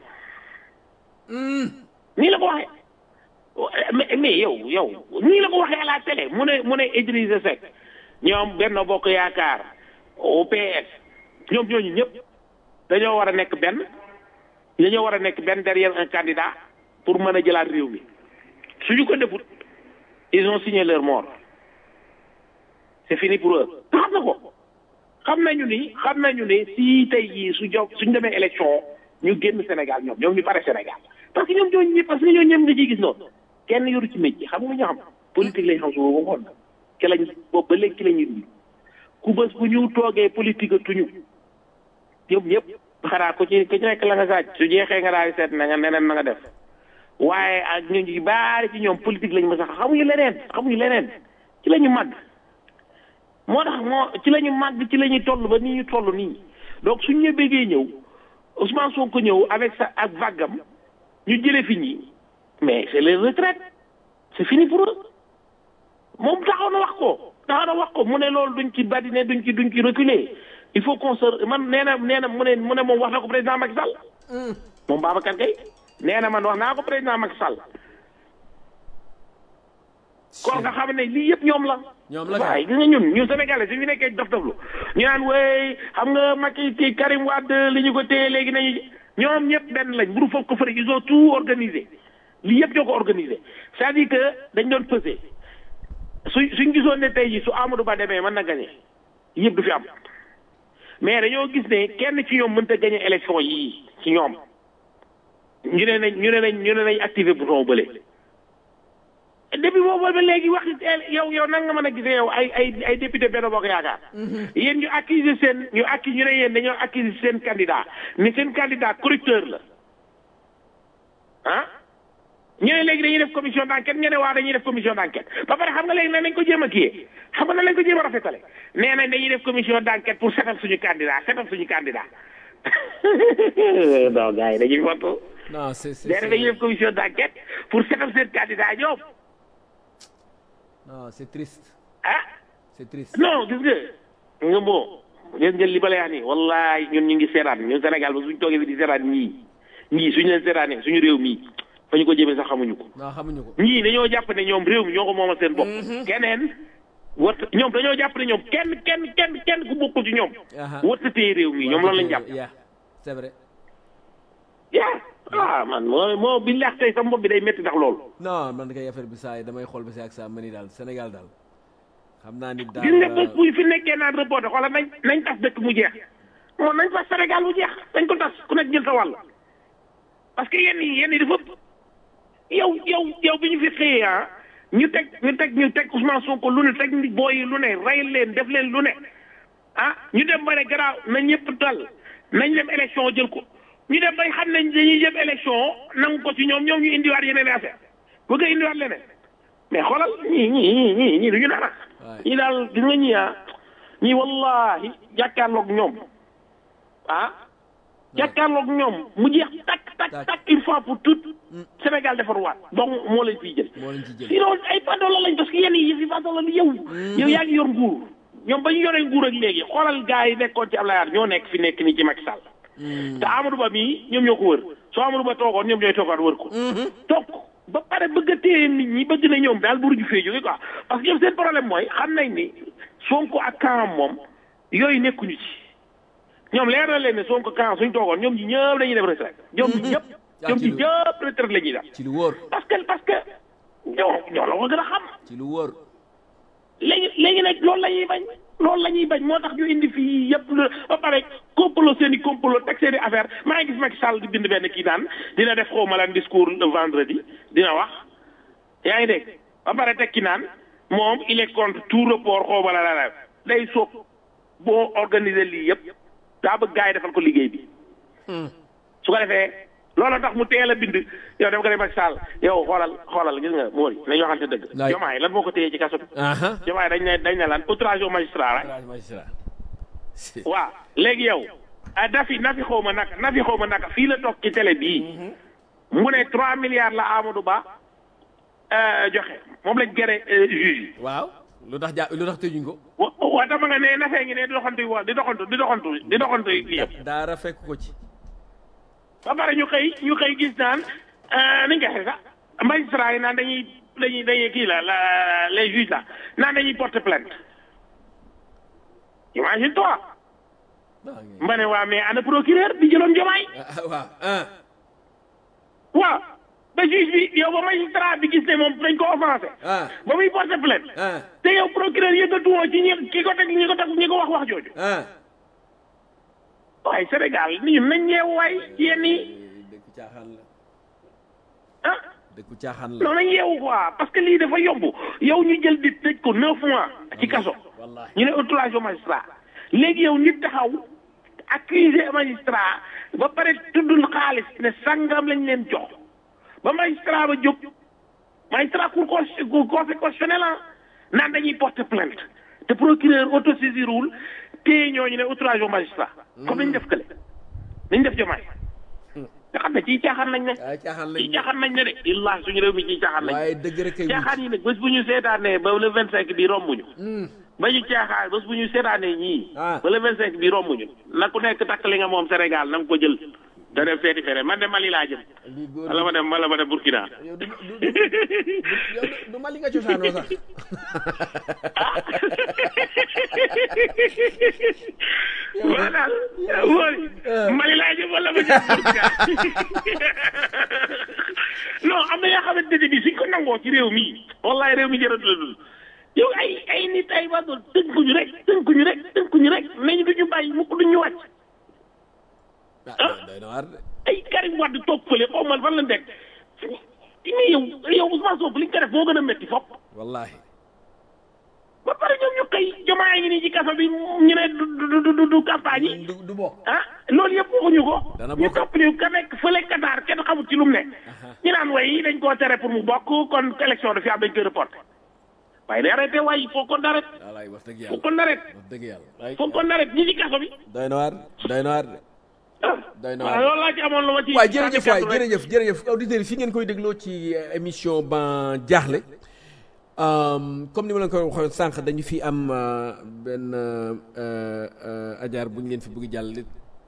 Speaker 4: nii la ko waxee mais mais yow yow nii la ko waxee à la télé mu ne mu ne Idrissa Seck ñoom Benno Bokk Yaakaar OPS ñoom ñooñu ñëpp dañoo war a nekk benn dañoo war a nekk benn derrière un candidat pour mën a jëlaat réew mi suñu ko defut ils ont signé leur mort c'est fini pour eux te xam na ko xam nañu ni xam nañu ni si tey jii su jo suñ demee élection ñu génn Sénégal ñoom ñoom ñu pare Sénégal parce que ñoom ñooñu ñëpp parce que ñooñu ñëpp nga ciy gis noonu kenn yoru ci métier xam nga ñu xam politique lañ xam su boobu ngoon ci lañ boobu ba léegi ci la ñuy dund ku bés bu ñu toogee politique a tuñu ñoom ñëpp xanaa ku ci ku ci nekk la nga saaj su jeexee nga daal di seet na nga neneen na nga def waaye ak ñu ñu baari ci ñoom politique lañ ma sax xamuñu leneen xamuñu leneen ci la ñu màgg moo tax moo ci la ñu màgg ci la ñuy toll ba nii ñu toll nii donc suñ ñu bëggee ñëw Ousmane Sonko ñëw avec sa ak vaggam ñu jëlee fi ñi mais c'est les retraites c'est fini pour eux moom taxaw na wax ko taxaw na wax ko mu ne loolu duñ ci badine duñ ci duñ ci reculer il faut qu'on se man nee na nee na mu ne mu ne moom wax na ko président Macky Sall moom Babacar Gueye nee na man wax naa ko président Macky Sall kon nga xam ne lii yëpp ñoom la
Speaker 2: ñoom la
Speaker 4: waaye gis nga ñun ñun sénégalais suñu nekkee dof doflu ñu naan wey xam nga Macky ci Karim Wade li ñu ko téye léegi nañu ñoom ñëpp benn lañ buru foofu ko fëri ils ont tout organisé lii yëpp ñoo ko organisé c'est-à-dire que dañ doon pesé su suñ gisoon ne tey ji su Amadou Ba demee mën na gagné yëpp du fi am mais dañoo gis ne kenn ci ñoom mënta gagné élection yii ci ñoom ñu ne nañ ñu ne nañ ñu ne nañ activé bouton bële depuis boobu ba léegi wax yow yow nan nga mën a gisee yow ay ay ay député Benno Bokk Yaakaar yéen ñu accuser seen ñu accu ñu ne yéen dañoo accuser seen candidat ni seen candidat corrupteur la ah ñu ne léegi dañuy def commission d'enquête ñu ne waa dañuy def commission d'enquête ba pare xam nga léegi ne nañ ko jéem a kiyee xam nga na lañ ko jéem a rafetale nee nañ dañuy def commission d'enquête pour setal suñu candidat setal suñu candidat non gars yi dañuy foto
Speaker 2: non c'est c'est
Speaker 4: nee na dañuy def commission d'enquête pour setal seen candidat ñoom
Speaker 2: non c'est triste
Speaker 4: ah
Speaker 2: c'est triste
Speaker 4: non gis nga nga moo gis nga li ba lay wax nii wallaay ñun ñu ngi seetaan ñun Sénégal ba suñ toogee fi di seetaan ñii ñii suñu leen seetaanee suñu réew mii fa ñu ko jëmee sax xamuñu ko
Speaker 2: non xamuñu ko
Speaker 4: ñii dañoo jàpp ne ñoom réew mi ñoo ko moomal seen bopp keneen wart ñoom dañoo jàpp ne ñoom kenn kenn kenn kenn ku bokkul ci ñoom
Speaker 2: Aha.
Speaker 4: warta téye réew mi ñoom loolu lañ jàpp
Speaker 2: yeah c'est vrai
Speaker 4: yaa ah man moo moo bi leex tey sa bopp bi day métti ndax loolu
Speaker 2: non man kay affaire bi saa yi damay xool ba si ak saa ma ni daal Sénégal daal xam naa ni daal
Speaker 4: gis nga bés bu fi nekkee naan reporté xoolal nañ nañ tas dëkk mu jeex moom nañ tas Sénégal mu jeex dañ ko tas ku nekk jël sa wàll parce que yenn yi yenn yi dafa ëpp yow yow yow bi ñu fi xëyee ah ñu teg ñu teg ñu teg Ousmane Sonko lu ne teg ni booy yi lu ne rey leen def leen lu ne ah ñu dem ba ne garaaw na ñëpp dal nañ dem élection jël ko ñu dem bay xam nañ dañuy jëm élection nangu ko ci ñoom ñoom ñu indiwaat yeneen affaire bëgg a indiwaat leneen mais xoolal ñii ñii ñii ñii ñii du ñu dara
Speaker 2: Waay.
Speaker 4: ñii daal gis nga ñii ah ñii wallahi jàkkaarloog ñoom ah jàkkaarloog ñoom mu jeex takk takk
Speaker 2: Takk.
Speaker 4: takk une fois pour toutes Sénégal defarwaat donc moo leen fiy jël
Speaker 2: moo leen ci jël
Speaker 4: sinon ay padola lañ parce que yenn yi fi padola li yow yow yaa ngi yor nguur ñoom ba ñu yoree nguur ak léegi xoolal gars yi nekkoon ci Ablaye Wade ñoo nekk fi nekk nii ci Macky Sall te Amadou Ba mii ñoom ñoo ko wër soo Amadou Ba toogoon ñoom ñooy toogaat wër ko toog ba pare bëgg a téye nit ñi bëgg na ñoom daal buruju fee jóge quoi parce que ñoom seen problème mooy xam nañ ni Sonko ak Kaam moom yooyu nekkuñu ci ñoom leer na leen ne Sonko Kaam suñ toogoon ñoom ñi ñëpp dañuy def retraite ñoom ñi ñëpp ñoom ñi ñëpp retraite la ñuy def
Speaker 2: ci lu wóor
Speaker 4: parce que parce que ñoo ñoo la ko gën a xam
Speaker 2: ci lu wóor
Speaker 4: léegi léegi nag loolu la ñuy bañ loolu la ñuy bañ moo tax ñu indi fii yëpp la ba pare complot seen i complot teg seen i affaire maa ngi gis Macky Sall di bind benn kii naan dina def xaw ma lan discours le vendredi dina wax yaa ngi dégg ba pare teg ki naan moom il est contre tout report xaw ma la la la day soog boo organiser lii yëpp daa bëgg gars yi defal ko liggéey bi su ko defee loolu tax mu teel a bind yow dem ko ne Macky Sall yow xoolal xoolal gis nga Mori nañu waxante dëgg
Speaker 2: Laay.
Speaker 4: jomaay lan moo ko téye ci kaso bi
Speaker 2: aha
Speaker 4: jomaay dañ ne dañ ne lan outrage au magistrat rek
Speaker 2: magistrat
Speaker 4: waaw léegi yow ah Nafi Nafi xaw ma naka Nafi xaw ma naka fii la toog ci télé bii mu ne 3 milliards la Amadou Ba euh, joxe moom lañ gere euh, juge yi.
Speaker 2: waaw lu tax ja lu tax tëjuñ ko
Speaker 4: wa wa dama nga ne Nafee ngi ne di doxantu wa di doxantu di doxantu di doxantu lii yëpp
Speaker 2: daara fekk ko ci
Speaker 4: ba pare ñu xëy ñu xëy gis naan euh, ni nga xee sax magistrat yi naan dañuy dañuy dañuy kii la la les juges la naan dañuy porter plainte imagine toi ma ne waa mais ana procureur bi jëloon jomaay
Speaker 2: ah waaw ah
Speaker 4: waaw ba juge bi yow ba magistrat bi gis ne moom dañ ko offensé
Speaker 2: ah
Speaker 4: ba muy porter plainte
Speaker 2: ah
Speaker 4: te yow procureur yëkkatuwoo ci ñi ki ko teg ñi ko teg ñi ko wax wax jooju
Speaker 2: ah
Speaker 4: waaye Sénégal ni ñun nañ yeewu waay ci yenn yi
Speaker 2: dëkku caaxaan la
Speaker 4: ah
Speaker 2: dëkku caaxaan la
Speaker 4: non nañ yeewu quoi parce que lii dafa yomb yow ñu jël di tëj ko neuf mois ci kaso
Speaker 2: wallahi
Speaker 4: ñu ne outrage au magistrat léegi yow nit taxaw accusé magistrat ba pare tuddul xaalis ne sangam lañ leen jox ba magistrat ba jóg magistrat cour cons- cour conseil constitutionnel ah naan dañuy porter plainte te procureur autosaisirul téye ñooñu ne outrage au magistrat comme nañ def kële nañ def jomaay nga xam ne ciy caaxaan lañ ne
Speaker 2: waaye caaxaan
Speaker 4: ciy
Speaker 2: lañ
Speaker 4: caaxaan nañ ne de illaahi suñu réew mi ciy caaxaan lañ
Speaker 2: waaye dëgg rek kay
Speaker 4: caaxaan yi nag bés bu ñu seetaanee ba le vingt cinq bi rombuñu ba ñu caaxaan bés bu ñu seetaanee ñii
Speaker 2: Ah.
Speaker 4: ba le vingt cinq bi rombuñu na ku nekk takk li nga moom Sénégal na nga ko jël da dem seeti fere man de Mali laa jëm
Speaker 2: lii góor
Speaker 4: wala ma dem wala ma dem Burkina
Speaker 2: yow du du du yow du- du ma li nga cosaanoo sax
Speaker 4: waa daal wóori Mali laa jëm wala ma jëm Burkina non am na yoo xamante ne bi suñ ko nangoo ci réew mi wallahi réew mi jërëtu la dul yow ay ay nit ay ba doon tënkuñu rek tënkuñu rek tënkuñu rek nañu duñu bàyyi mukk duñu wàcc
Speaker 2: ah doy na waar de
Speaker 4: ay Karim Wade toog fële xaw ma fan la nekk mais yow yow Ousmane Sonko li nga ko def moo gën a métti fopp
Speaker 2: wallahi
Speaker 4: ba pare ñoom ñu xëy jomaay ngi nii ci kaso bi ñu ne du du du du du campagne yi
Speaker 2: du du bokk
Speaker 4: ah loolu yëpp waxuñu ko.
Speaker 2: Dana
Speaker 4: ñu
Speaker 2: bokk.
Speaker 4: topp ñu ka nekk fële Qatar kenn xamul ci lu mu ne. ñu naan way dañ koo tere pour mu bokk kon élection de fi am dañ koy reporté waaye day arrêté waaye il faut qu'on arrête
Speaker 2: wallahi wax dëgg
Speaker 4: faut
Speaker 2: yàlla
Speaker 4: qu'on arrête
Speaker 2: wax dëgg yàlla
Speaker 4: faut qu'on arrête ñi ci kaso bi.
Speaker 2: doy na waar doy na waar de
Speaker 4: ah
Speaker 2: doy na
Speaker 4: waaw
Speaker 2: waar
Speaker 4: loolu laa ci amoon lu ma ci.
Speaker 2: waaye jërëjëf waay
Speaker 4: sànni kàddu rek.
Speaker 2: jërëjëf jërëjëf auditeurs yi fi ngeen koy dégloo ci euh, émission ban jaaxle Um, comme ni ma leen ko waxoon sànq dañu fi am euh, benn euh, euh, ajaar bu ñu leen fi bëgg jàll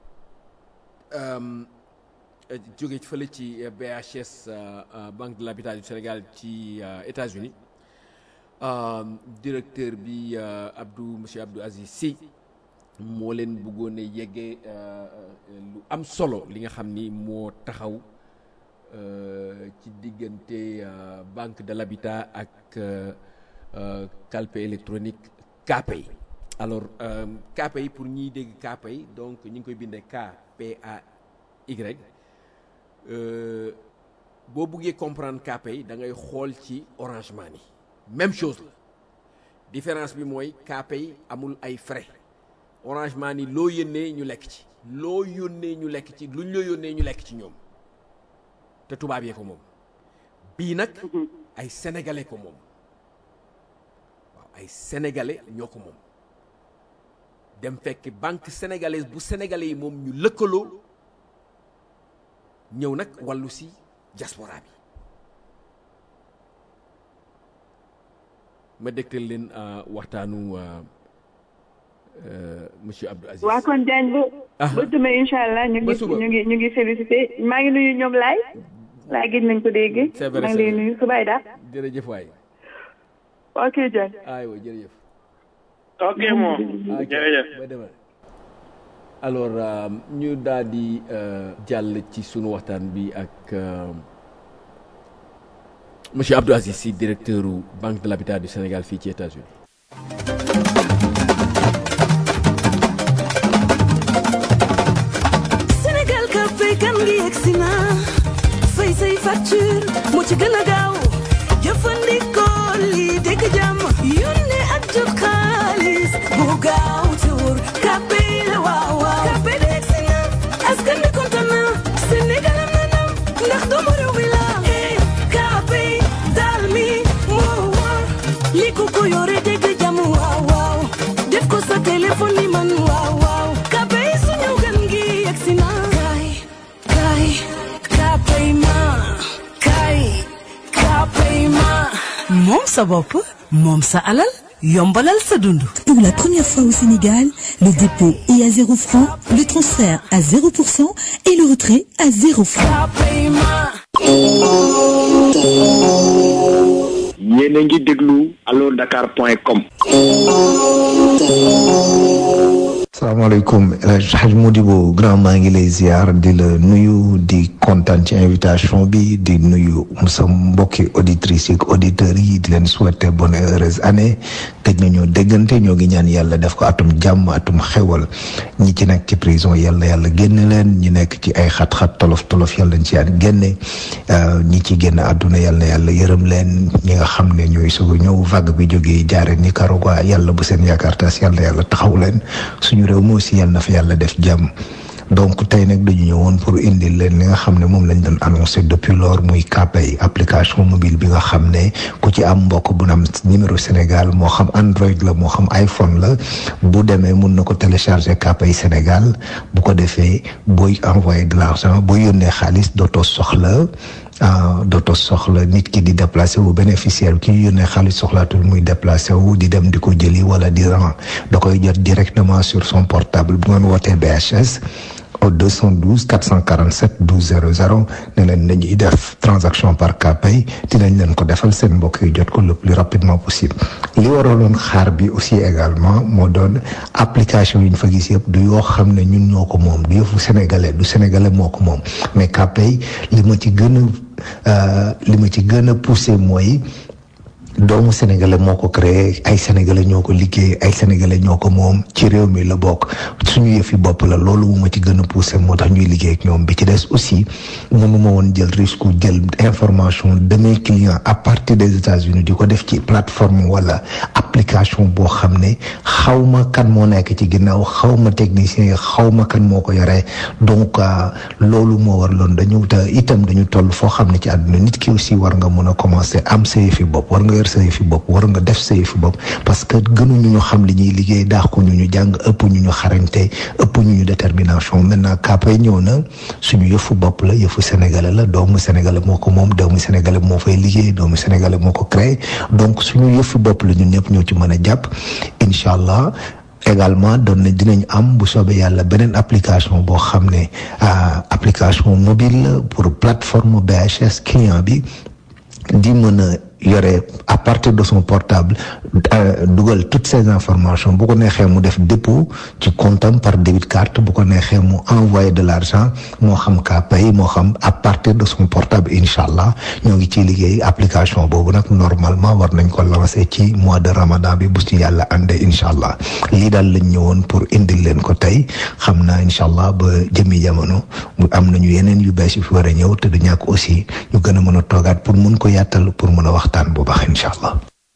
Speaker 2: um, euh, jóge fële ci euh, BHS euh, euh, Banque de l'Habitat du Sénégal ci euh, États-Unis um, directeur bi euh, Abdou monsieur Abdou Aziz Sy moo leen bëggoon a yeggee euh, euh, lu am solo li nga xam ni moo taxaw euh, ci diggante euh, banque de l'habitat ak euh, euh, calpe électronique KPay alors euh, KPay pour ñiy dégg KPay donc ñu ngi koy bindee K P A Y euh, boo buggee comprendre KPay da ngay xool ci Orange Money même chose la différence bi mooy KPay amul ay frais Orange Money loo yónnee ñu lekk ci loo yónnee ñu lekk ci luñ la yónnee ñu lekk ci ñoom te tubaab yee ko moom bii nag ay sénégalais ko moom waaw ay sénégalais ñoo ko moom dem fekk banque sénégalaise bu sénégalais yi moom ñu lëkkaloo ñëw nag wàllu si diaspora bi ma dégtal leen euh, waxtaanu euh, euh, monsieur Abdou Aziz
Speaker 3: waa kon Diagne ba
Speaker 2: Ah.
Speaker 3: ba demain incha allah ñu
Speaker 2: Ba
Speaker 3: ngi
Speaker 2: suba.
Speaker 3: ñu ngi ñu ngi félicité maa ngi nuyu ñoom laay laay gis nañ ko dégg
Speaker 2: C'est vrai,
Speaker 3: maa ngi
Speaker 2: c'est
Speaker 3: lay
Speaker 2: vrai.
Speaker 3: nuyu subaay daal
Speaker 2: jërëjëf waay
Speaker 3: ok Diagne
Speaker 2: aywa jërëjëf
Speaker 4: ok moom
Speaker 2: Ah,
Speaker 4: jërëjëf.
Speaker 2: ba demal alors euh, ñu daal di euh, jàll ci sunu waxtaan bi ak euh, monsieur Abdou Aziz Sy directeur u Banque de l'Habitat du Sénégal fii ci États-Unis
Speaker 5: Sénégal ka fay kan ngi yegsi na fay say facture moo ci gën a gaaw jëfandikoo lii dégg jàmm yónnee ak jot xaalis bu gaaw te wóor sa bopp moom sa alal yombalal sa dund
Speaker 6: Pour la première fois au Sénégal, le dépôt est à 0 francs, le transfert à 0% et le retrait à 0 francs.
Speaker 7: yéen a ngi déglu allo dakar point com
Speaker 8: salaamaaleykum El Hadj Hadj Modibo grand maa ngi lay ziar di la nuyu di kontaan ci invitation bi di nuyu sa mbokki auditrices yi auditeurs yi di leen souhaiter bonne et heureuse année gëj nañoo déggante ñoo ngi ñaan yàlla def ko atum jàmm atum xewal ñi ci nekk ci prison yàlla yàlla génne leen ñi nekk ci ay xat-xat tolof tolof yàlla nañ ci yàlla génne ñi ci génn àdduna yàlla yàlla yërëm leen ñi nga xam ne ñooy soog a ñëw vague bi jógee jaare Nicaragua yàlla bu seen yaakaar tas yàlla yàlla taxaw leen suñu réew mi aussi yàlla na fa yàlla def jàmm donc tey nag dañu ñëwoon pour indil leen li nga xam ne moom lañ doon annoncé depuis lors muy Kpay application mobile bi nga xam ne ku ci am mbokk bu na am numéro Sénégal moo xam Android la moo xam iPhone la bu demee mun na ko télécharger Kpay Sénégal bu ko defee booy envoyer de l'argent booy yónnee xaalis dootoo soxla dootoo soxla nit ki di déplacé wu bénéficiaire ki ñu yónnee xaalis soxlaatul muy déplacé wu di dem di ko jëli wala di ran da koy jot directement sur son portable bu ngeen wootee BHS au 212 447 12 00 ne leen nañuy def transaction par Kpay dinañ leen ko defal seen mbokk yi jot ko le plus rapidement possible li waraloon xaar bi aussi également moo doon application yi ñu fa gis yëpp du yoo xam ne ñun ñoo ko moom du yëfu sénégalais du sénégalais moo ko moom mais Kpay li ma ci gën a li ma ci gën a poussé mooy doomu sénégalais moo ko créé ay sénégalais ñoo ko liggéey ay sénégalais ñoo ko moom ci réew mi la bokk suñu yëfi bopp la loolu mu ma ci gën a poussé moo tax ñuy liggéey ak ñoom bi ci des aussi mënuma woon jël risque jël information de mes clients à partir des États-Unis di ko def ci plateforme wala application boo xam ne xaw ma kan moo nekk ci ginnaaw xaw ma technicien yi xaw ma kan moo ko yoree donc loolu moo war loon dañu te itam dañu toll foo xam ne ci àdduna nit ki aussi war nga mën a commencer am sa yëfi bopp war nga yor sa yëfi bopp war nga def sa yëfi bopp parce que gënuñu ñu xam li ñuy liggéey daaxu ñu ñu jàng ëpp ñu ñu xarañte ëpp ñu ñu détermination maintenant Kpay ñëw na suñu yëfu bopp la yëfu sénégalais la doomu sénégalais moo ko moom doomu sénégalais moo fay liggéey doomu sénégalais moo ko créé donc suñu yëfu bopp la ñun ñëpp ñoo ci mën a jàpp incha allah également doon na dinañ am bu soobee yàlla beneen application boo xam ne application mobile la pour plateforme BHS client bi di mën a yore à partir de son portable dugal toutes ces informations bu ko neexee mu def dépôt ci comptam par débit carte bu ko neexee mu envoyer de l'argent moo xam Kpay moo xam à partir de son portable incha allah ñoo ngi ciy liggéey application boobu nag normalement war nañ ko lancer ci mois de ramadan bi bu ci yàlla àndee incha allah lii daal lañ ñëwoon pour indil leen ko tey xam naa incha allah ba jëmi jamono mu am nañu yeneen yu bees yu fi war a ñëw te du ñàkk aussi ñu gën a mën a toogaat pour mun ko yàttal pour mën a waxtaan bu baax incha allah.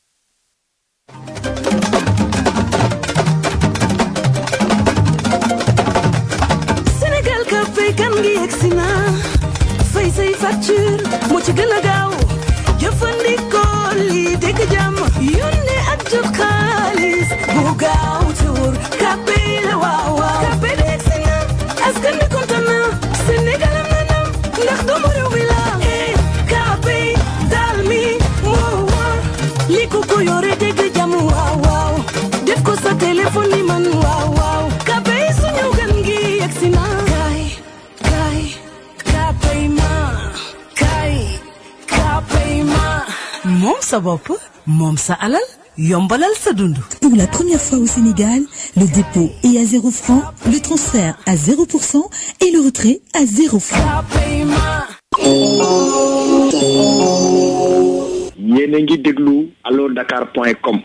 Speaker 5: Sénégal ka fay kan ngi yegsi na fay say facture moo ci gën a gaaw jëfandikoo lii dégg jàmm yónnee ak jot xaalis bu gaaw te wóor Kpay la waaw waaw Kpay de yegsi na askan bi kontaan na Sénégal am na ndam ndax doomu réew mi la eh Kpay daal mi moo wóor li ko ko yore dégg jàmm waaw waaw def ko sa téléphone ni man waaw waaw Kpay suñu gan gi yegsi na kay kay Kpay ma kay Kpay ma moom sa bopp moom sa alal yombalal sa dund
Speaker 6: Pour la première fois au Sénégal, le dépôt est à 0 francs, le transfert à 0% et le retrait à 0 francs.
Speaker 5: Kpay ma
Speaker 7: yéen a ngi déglu allo dakar point com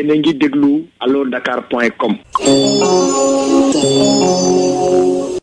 Speaker 7: yéen a ngi déglu allo dakar point com